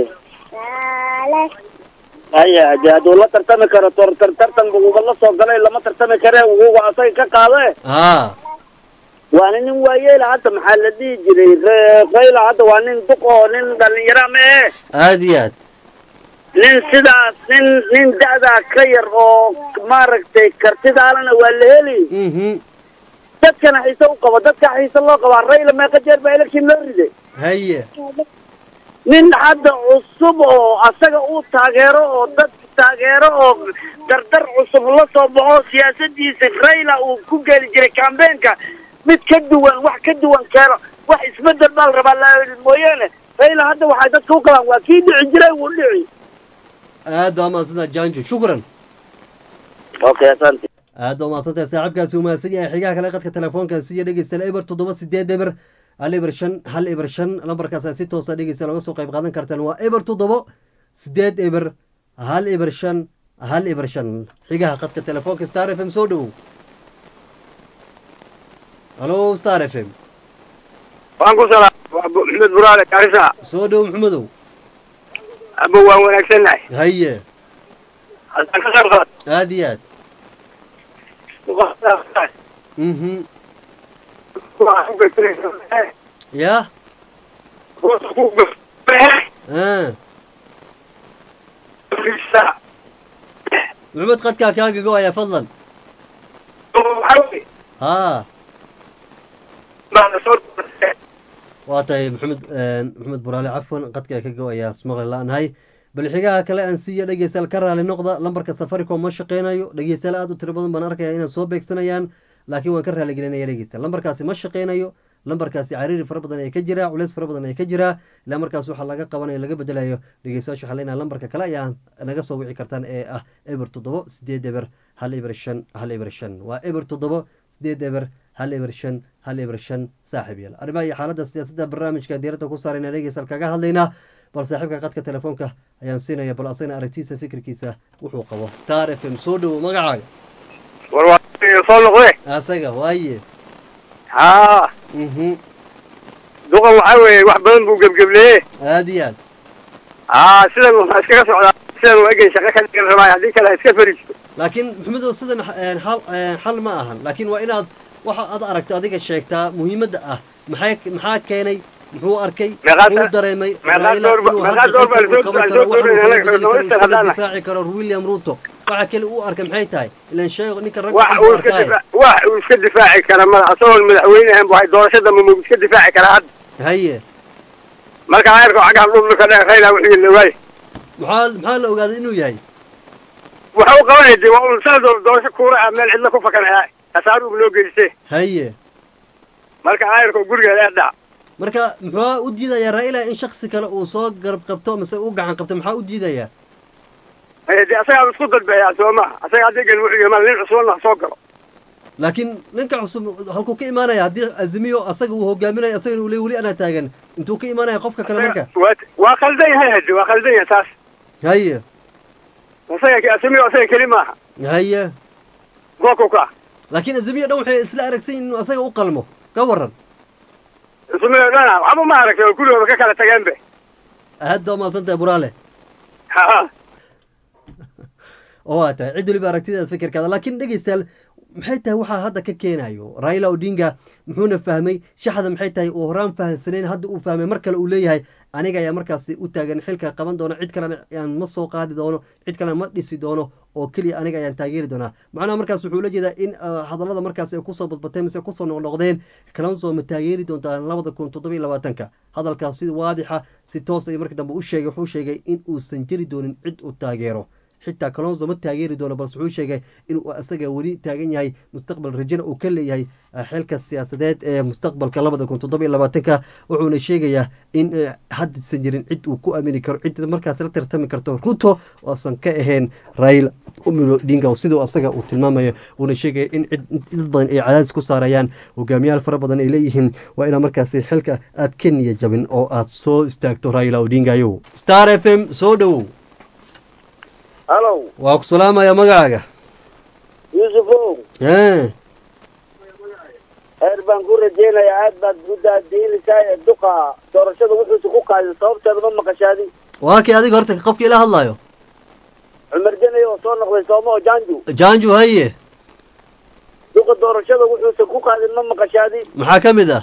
haya hadii hadduu la tartami karo tor tar- tartan buguba la soo galay lama tartami kare uguga asaga ka qaade haa waana nin waayeela hadda maxaa la dhihi jiray Re- rayla hadda waa nin duq oo nin dhalinyara ma ee aada iyo aad nin sidaas nin nin da'daa ka yar oo maaragtay kartidaalana waa la heli mhm dadkana xiise u qabo dadka xiise loo qabaa rayla meeqa jeer baa election loo riday haye nin hadda cusub oo asaga uu taageero oo dad taageero oo dardar cusub la soo baxo siyaasadiisa rayla uu ku geli jiray kambeenka mid ka duwan wax ka duwan keeno wax isbedel baa la rabaa la- mooyaane rayla hadda waxay dadka u qabaan waa kii dhici jiray wuu dhici aad baa mahadsantaha janjo shukran okay asante aad baa mahadsantahay saaxiibkaasi uu mahadsan yahay xigaha kale qadka telefoonkaasi iyo dhegeystayaal eber toddoba sideed eber hal eber shan hal eber shan lambarkaas aad si toosa dhegeysta looga soo qayb qaadan kartaan waa eber toddobo sideed eber hal eber shan hal eber shan xigaha qadka telefoonka star f m soo dhowow halo star f m waan ku salaam waa Bu- maxamed buraale karisa soo dhowow maxamedow aba waan wanaagsannahay haye haddaan ka qayb qaad aad iyo aad mhm ya ah maxamed qadkaa kaaga go-aya fadlan haa waa tahay maxamed maxamed buraale cafwan qadka ka go-ayaa ismaqli la-nahay bal xigaha kale aan siiya dhegeystayaal ka raali noqda lambarka safaricom ma shaqeynayo dhegeystayaal aada u tiro badan baan arkaya inaan soo beegsanayaan laakiin waan ka raaligelinaya dhegeystayaal lambarkaasi ma shaqeynayo lambarkaasi cariiri fara badan ee ka jira culeys fara badan ee ka jira ilaa markaas waxaa laga qabanayo laga bedelayo dhegeystayaasha waxaa leenahay lambarka kale ayaa naga soo wici kartaan ee ah eber toddobo sideed eber hal eber shan hal eber shan waa eber toddobo sideed eber hal eber shan hal eber shan saaxiib yaal arrimaha iyo xaaladda siyaasadda barnaamijka diiradda ku saarayna dhegeystayaal kaga hadlaynaa bal saaxiibka qadka telefoonka ayaan siinaya bal asagna aragtiisa fikirkiisa wuxuu qabo star f m soo dhowo magacaaga war waa soo noqde asaga waaye haa mhm duqan waxaa weeye wax badan buu gebgebleye aada iyo aad haa sidan waxaa iskaga socdaa sidan waa egan shaqo ka dhigan rabaayo haddii kale ha iska fariisto laakiin maxamedow sidan eh, xal eh, xal ma ahan laakiin waa inaad waxa aad aragto adiga sheegtaa muhiimadda ah maxay maxaa keenay muxuu arkay Meeqaad- muxuu dareemay meeqaad Raila door ba- inuu meeqaad hadda door baa xilka uu lasoo- qaban lasoo karo waxuu dooranaya, kala bedeli karo Minister iskala haddaan nahay. difaaci karo william ruto waxa kale uu arkay maxay tahay ilan sheego ninka ragga wax uu uu iska arkaaye difa- wax uu iska difaaci kara mada asagoon madaxweyne ahayn bu hay doorashada mamuu iska difaaci karaa hadda haye marka ayrko cagaha dhulka dhe rayla wixii la waaye maxaa maxaa la ogaaday inuu yahay waxa u qabanaya dee waa un sanadoo doorasho kuura ah meel cidla ku fakanaya kasaarugu loo geyste haye marka ayrko gurigeeda ee dhac marka muxuu u diidayaa raila in shaksi kale uu soo garab qabto mise u gacan qabto maxaa u diidayaa Eh, dee asagaa isku dalbeeyaa soo maha asaga haddii gal wuxuu yimaad nin cusubna ha soo galo laakiin ninka cusub halkuu ka imaanaya haddii azimiyo asaga uu hogaaminayo asagana uu le weli anaa taagan intuu ka imaanaya qofka kale marka waa waa khaldan yahay hade waa khaldan yahay taas haye asaga asamiyo asaga keli maaha haye goobku ka laakiin azimiyo dhan waxay isla aragsan yihin inuu asaga u qalmo ka waran isumiyo dhana waxba ma aragtay oo gurigooda ka kala tageen be aad baa mahadsan tahay buraale ha oo waa tahay cid waliba aragtideeda fikirkaada laakiin dhegeystayaal maxay tahay waxaa hadda ka keenayo raila odinga muxuuna fahmay shaxda maxay tahay uu horaan fahamsanayn hadda uu fahmay mar kale uu leeyahay aniga ayaa markaasi u taagan xilka qaban doono cid kalena aan ma soo qaadi doono cid kalena ma dhisi doono oo keliya aniga ayaan taageeri doonaa macnaha markaas wuxuu la jeedaa in uh, hadallada markaas ay kusoo badbateen mise kusoo noqnoqdeen kalonso ma taageeri doontaan labada kun toddoba iyo labaatanka hadalkaas si waadixa si toos ay markii dambe u sheegay wuxuu sheegay in uusan jiri doonin cid uu taageero xitaa kalonso ma taageeri doono balse wuxuu sheegay inuu asaga weli taagan yahay mustaqbal rajana uu ka leeyahay eh, xilka siyaasadeed ee mustaqbalka labada kun toddoba iyo labaatanka wuxuuna sheegayaa in eh, haddaysan jirin cid uu ku aamini karo cid markaas la tartami karto ruto oosan ka ahayn raila umilo dinga oo siduu asaga uu tilmaamayo uuna sheegaya in cid dad badan ay cadaadis ku saarayaan hogaamiyaal fara badan ay leeyihiin waa inaa markaasi xilka aad ka niya jabin oo aad soo istaagto raila odingayo star f m soo dhowow hallow waa ku salaamaya magacaaga yuusufow Eh, reer baan ku rajaynayaa aad baad gudaadiinaysaa ee duqa doorashada wuxuusa ku qaadin sababteeda ma maqashaadi waa kii adiga horta qofka ila hadlayo cumar janay oo soo noqday sooma oo janju janju haye duqa doorashada wuxuusa ku qaadin ma maqashaadi maxaa ka mid ah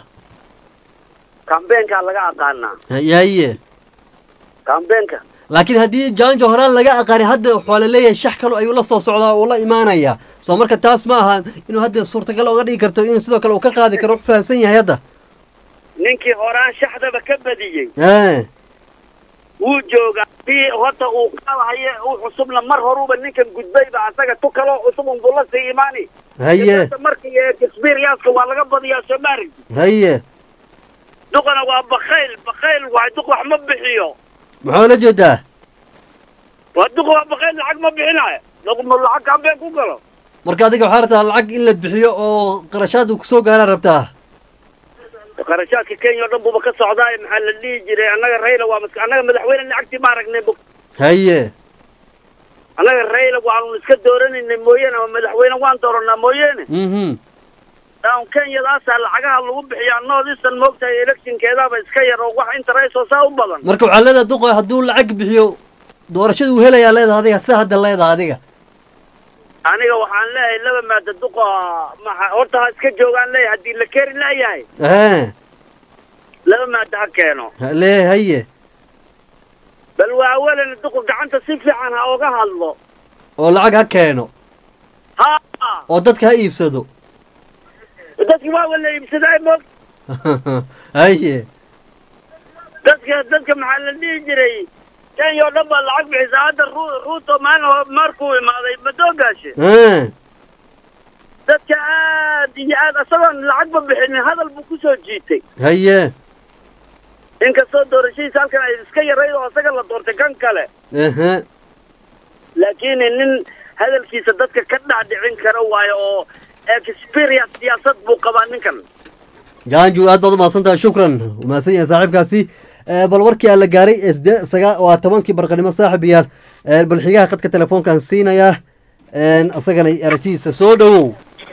kambeenkaa laga aqaanaa haye haye kambeenka laakiin haddii janjo horaan laga aqaani hadda waxaa la leeyahay shax kalo ayuu la soo socdaa uu la imaanaya soo marka taas ma aha inuu hadda suurtagal oga dhigi karto inuu sidoo kale uu ka qaadi karo wax fahamsan yahay hadda ninkii horaan shaxdaba ka badiyey ee wuu joogaa si horta uu qaadahaye uu cusubna mar horuba ninkan gudbayba asaga tu kaloo cusub unbuu la sii imaani haye markii experience waa laga badiyaa soo maaragti haye duqana waa bakayl bakayl waay duq wax ma bixiyo maxaa la jeedaa waa duq waa bakayl lacag ma bixinayo duq ma lacag kambeen ku galo marka adiga waxaa rabtaa lacag in la bixiyo oo qarashaad uu kusoo gaara rabtaa qarashaadka kenya o dhan buuba ka socdaaye maxaa la dhihi jiray annaga rayla waa mas annaga madaxweyne lacagtii ma aragnay bu haye annaga rayla waanu iska dooranaynay mooyaane ama madaxweyne waan dooranaa mooyaane mhm down kenyadaasaa lacagaha lagu bixiyaa noodisan moogtahay electionkeedaaba iska yar oo wax interest oo saa u badan marka waxaa leedahay duqa hadduu lacag bixiyo doorashada uu helayaa leedahay adiga sida hadda leedahay adiga aniga waxaan leeyahay laba maada duqa maxa horta ha iska joogaan leeyahay haddii la keri laayahay ee laba maada ha keeno le haye bal waa awalan duqa gacanta si fiican ha oga hadlo oo lacag ha keeno ha oo dadka ha iibsado dadki waa wala iibsadaa moog haye dadka dadka maxaa la dhihi jiray kenya oo dhan baa lacag bixisaa hadda ru ruuto maalin hore markuu imaaday madoogaashe ee dadka aad iyo aad isagoon lacagba bixinin hadal buu kusoo jiitay haye inkastoo doorashadiisa halkan ay iska yarayd oo isaga la doortay kan kale ehe laakiin nin hadalkiisa dadka ka dhaadhicin kara waayo oo experience siyaasad buu qabaa ninkan janju aad baad umahadsan tahay shukran umahadsan yahay saaxiibkaasi Eh, bal warkii aan la gaaray ee sidee saga waa tobankii barqanimo saaxib yaal Eh, bal xigaha qadka telefoonkaan siinayaa isagana aragtidiisa soo dhowow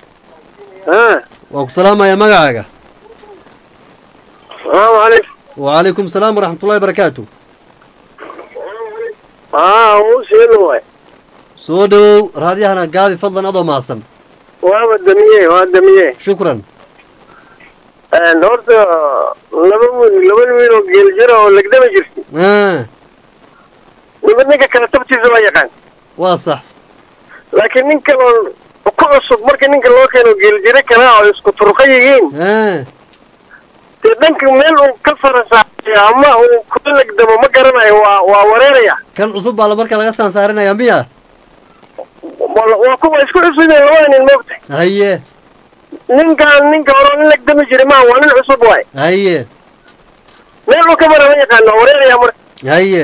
waa ku salaamaya magacaaga salaamu calaykum wacalaykum salaam waraxmatullahi barakaatu aa uu sheelo waay soo dhowow raadyahana gaabi fadlan adoo mahadsan waaba damiye waa damiye shukran horta laba wiil laba wiil oo geel jira oo legdama jirta Ah, niba ninka kale tabtiisa waa yaqaan waa sax laakiin nin kaloo ku cusub marka ninka loo keeno geeljiro kale oo isku turqa yihiin Ah, dee dhanka meel uu ka farasaaya ama uu kula legdamo ma garanayo waa waa wareeraya kan cusub baa la marka laga saansaarinaya miya Waa- waa kuwa isku cusubeen labada nin moogta haye ninkaan ninka hore nin legdami jira maha waa nin cusub waay haye meel uu ka mara ma yaqaano waa wareeraya marka haye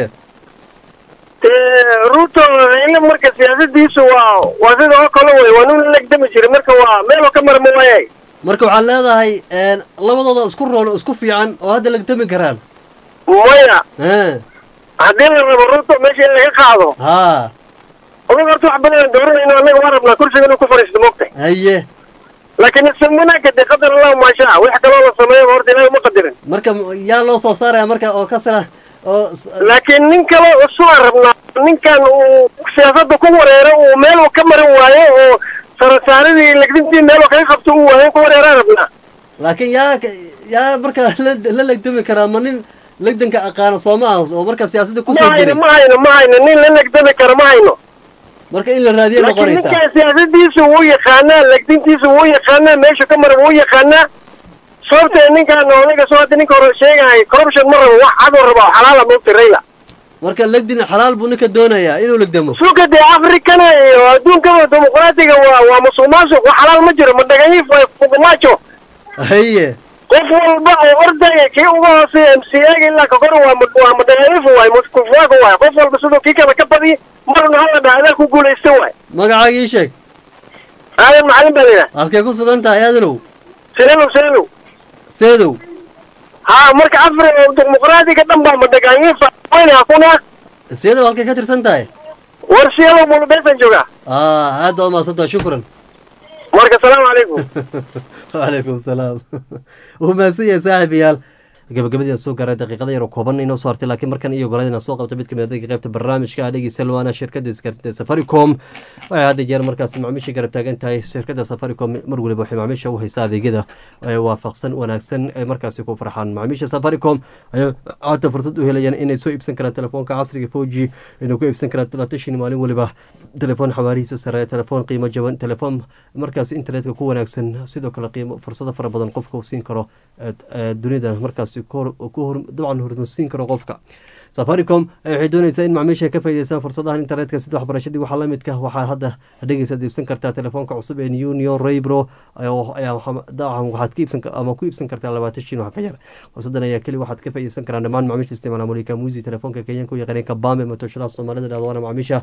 dee ruuto ile marka siyaasadiisu waa waa sida oo kale wey waa nin legdami jira marka waa meel uu ka mara ma waayay marka waxaad leedahay labadooda isku roon oo isku fiican oo hadda lagtami karaan maya Ah, haddii la rabo ruuto meesha in laga qaado haa odag horta wax badan aan dooranayno annaga waa rabnaa kursiga inuu ku fadhiisto moogtahay haye laakiin isawanaagka dee qadar allahu maashaa wax kaloo la sameeyo horta ilaahay uma qadirin marka yaa loo soo saaraya marka oo ka sara oo s- laakiin nin kale cusub aan rabnaa ninkan uu siyaasadda ku wareero uu meel uu ka marin waayo oo sarasaaradii legdintii meel uu kaga qabto uu waayo ku wareeraan rabnaa laakiin yaa yaa marka la la legdami karaa ma nin legdanka aqaana sooma ah oo marka siyaasadda ma kusoo hayno jiray ma hayno ma hayno nin la legdami karo ma hayno marka in la raadiye laakiin noqonaysaa ninkan siyaasadiisu wuu yaqaanaa legdintiisu wuu yaqaanaa meeshu ka marin wuu yaqaanaa sababtee ninkan odaga soo hadda ninka hore sheegahay corruption ma rabo wax cadoo rabo xalaala moogta rayla marka legdin xalaal buu ninka doonayaa inuu legdamo suuka dee afrikana iyo adduunkaba dimuqraatiga waa waa musuq maasuq wax xalaal ma jiro madhagayiif waa fuqmaajo haye qof walba oo ordaya kii uga hooseeya m c a ga ilaa ka kor waa mad- waa madhagayiif waay muskufaaka waay qof walba siduu kii kale ka badiy marna hala dhaha adaa ku guulaysta waay magacaaga ii sheeg aadan macalin baa layidhaha halkee ku sugan tahay aadanow sinelow sinelow seedow haa marka afri oo dimuqraatiga dhan baa madhagayiifa wayna hakuna seedow halkee ka tirsan tahay war sinelow mulubeesan joogaa ah aad baad umahadsan tahay shukran marka salaamu calaykum wacalaykum salaam wuu mahadsan yahay saaxiibayaal gabagabadii soo gaaray daqiiqada yar oo kooban inoo soo hartay laakiin markan iyo goladina soo qabta mid kamid dadka qaybta barnaamijka dhegeysa waana shirkada isgaarsiinta safaricom waxay hadda jeer markaas macaamiisha garab taagan tahay shirkada safaricom mar waliba waxay macaamiisha u haysaa adeegyada waafaqsan wanaagsan ee markaasi ku farxaan macaamiisha safaricom ayaa hadda fursad u helayaan inay soo iibsan karaan telefoonka casriga four g inay ku iibsan karaan talatashan maalin waliba telefoon xawaarihiisa sare telefoon qiimo jaban telefoon markaas internetka ku wanaagsan sidoo kale qiimo fursado fara badan qofka uu siin karo dunida markaas dabcan hormarsiin karo qofka safaricom waxay dooneysaa in macmiisha ka faa'ideystaan fursadahan internetka sida waxbarashadii waxaa la midka waxaa hadda dhegeysaad iibsan kartaa telefoonka cusub ee union raybro dacan waxaad ka iibsan ama ku iibsan kartaa labaatan shin wax ka yar fursadan ayaa keli waxaad ka faa'iideysan karaan dhammaan macmiisha isticmaala mulika musi telefoonka kenyanka u yaqaaneen kabame matooshadaha soomaalida dhahdo waana macmiisha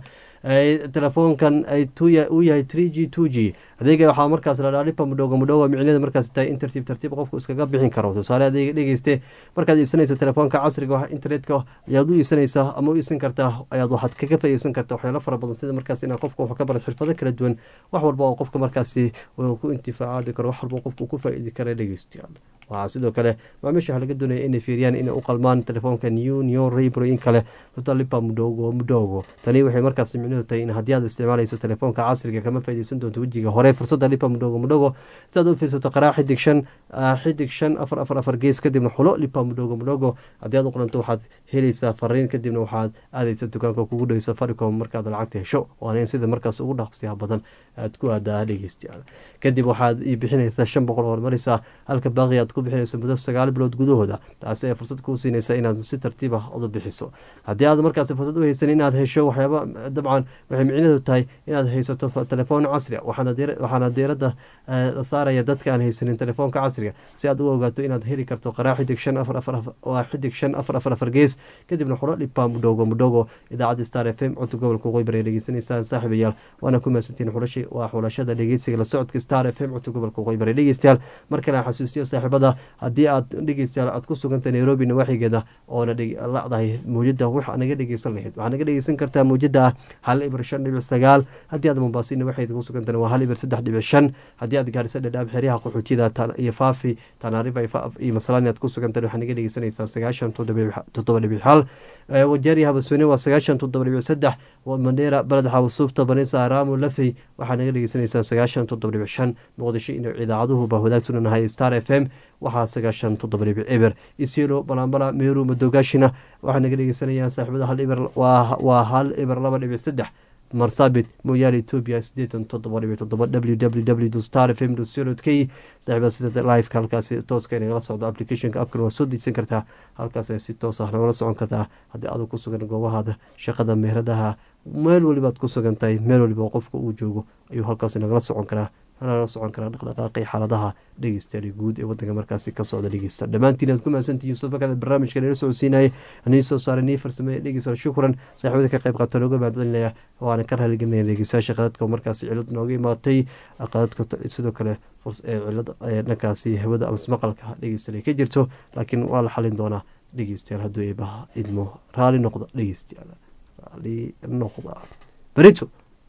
telefoonkan uu yahay three g two g adeega waxaa markaas la dhaha lipa mudhowga mudhowa micnada markaas tahay in tartiib tartiib qofku iskaga bixin karo tusaale adeega dhegeyste markaad iibsanayso telefoonka casriga internetka ayaad u iibsanaysaa ama u iibsan kartaa ayaad waxaad kaga faa'iideysan kartaa waxyaalo fara badan sida markaas inaad qofka wax ka barad xirfado kala duwan wax walba oo qofka markaasi ku intifaacaadi karo wax walba qofka ku faa'iidi kara dhegeystayaal waxaa sidoo kale macaamiisha waxaa laga doonaya inay fiiriyaan inay u qalmaan telefoonka union raybro in kale lipa mudhogo mudhogo tani waxay markaas micnuhu tahay in haddii aad isticmaalayso telefoonka casriga kama faa'iideysan doonto wejiga hore fursadda lipa mudhogo mudhogo si aad u fiirsato qaraa xidig shan xidig shan afar afar afar gees kadibna xulo lipa mudhogo mudhogo haddii aad u qoranto waxaad helaysaa fariin kadibna waxaad aadaysa dukaanka kugu dhow safaricom markaad lacagta hesho waana in sida markaas ugu dhaqsiyaha badan aad ku aadaa dhegeystayaal kadib waxaad ii bixinaysaa shan boqol horumaraysaa halka baaqi aad ku bixinayso muddo sagaal bilood gudahooda taasi ay fursad kuu siinaysa inaad si tartiib ah udu bixiso haddii aad markaasi fursad u haysan inaad hesho waxyaaba dabcan waxay micnadu tahay inaad haysato telefoon casri a waxaana diiradda la saaraya dadka aan haysanin telefoonka casriga si aad u ogaato inaad heli karto qaraa xidig shan afar afar waa xidig shan afar afar afar gees kadibna xuro dhipa mudhogo mudhogo idaacadda star f m codka gobolka qoybar ay dhegeysanaysaan saaxiibayaal waana ku mahadsantiin waa xulashada dhegeysiga la socodka star f m codka gobolka qoybar ee dhegeystayaal mar kale aan xasuusiyo saaxiibada haddii aad dhegeystayaal aad ku sugantay nairobi nawaaxigeeda oona ladahay mawjada waxa naga dhegeysan lahayd waxaa naga dhegeysan kartaa mawjada ah hal ibir shan dhibic sagaal haddii aad mombaasin nawaaxigeeda ku sugantana waa hal ibir saddex dhibic shan haddii aad gaarisa dhadhaab xeryaha qaxootiyada iyo faafi tanaarifa iyo masalani aad ku sugantana waxaa naga dhegeysanaysaa sagaashan toddoba dhibic hal wajeeri habasweyne waa sagaashan toddoba dhibic saddex mandheera baled xawasuufta banisa araamo lafey waxaa naga dhegeysanaysaa sagaashan toddoba dhibic shan muqdisho ino idaacaduhuba wadaagtuna nahay star f m waxaa sagaashan toddoba dhibic eber isilo balambala meeru madogaashina waxaa naga dhegeysanayaan saaxiibada hal iber waa hal iber laba dhibic saddex marsabit mooyaale etoobiya sideetan toddoba dhibic toddoba w w w star f m co k saaxiibada sida liveka halkaasi tooska nagala socdo applicationka apkan waa soo dejsan kartaa halkaas si toos ah nagala socon kartaa haddii adag ku sugan goobahaada shaqada meheradaha meel walibaad ku sugan tahay meel waliba qofka uu joogo ayuu halkaasi nagala socon karaa nagala socon karaa dhaqdhaqaaqi xaaladaha dhegeystayaal guud ee wadanka markaasi ka socda dhegeysta dhammaantiin aad ku mahadsantihiin sodobakada barnaamijka nala socodsiinayay nii soo saaray nii farsameeye dhegeystayaal shukran saaxiibada ka qayb qaata looga mahadcelinaya waana ka raaligelinaya dhegeystayaasha qadadka markaasi cilad nooga imaatay qadadka sidoo kale cilad dhankaasi hawada ama maqalka dhegeystayaal ka jirto laakiin waa la xalin doonaa dhegeystayaal hadduu eebaha idmo raali noqda dhegeystayaal raali noqda berito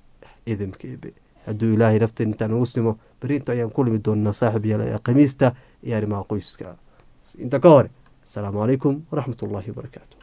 idamka eebe hadduu ilaahay nafteen intaan ugu simo berinta ayaan ku limi doonaa saaxib yaala ee khamiista iyo arrimaha qoyska inta ka hore asalaamu calaykum waraxmat ullaahi wabarakaatu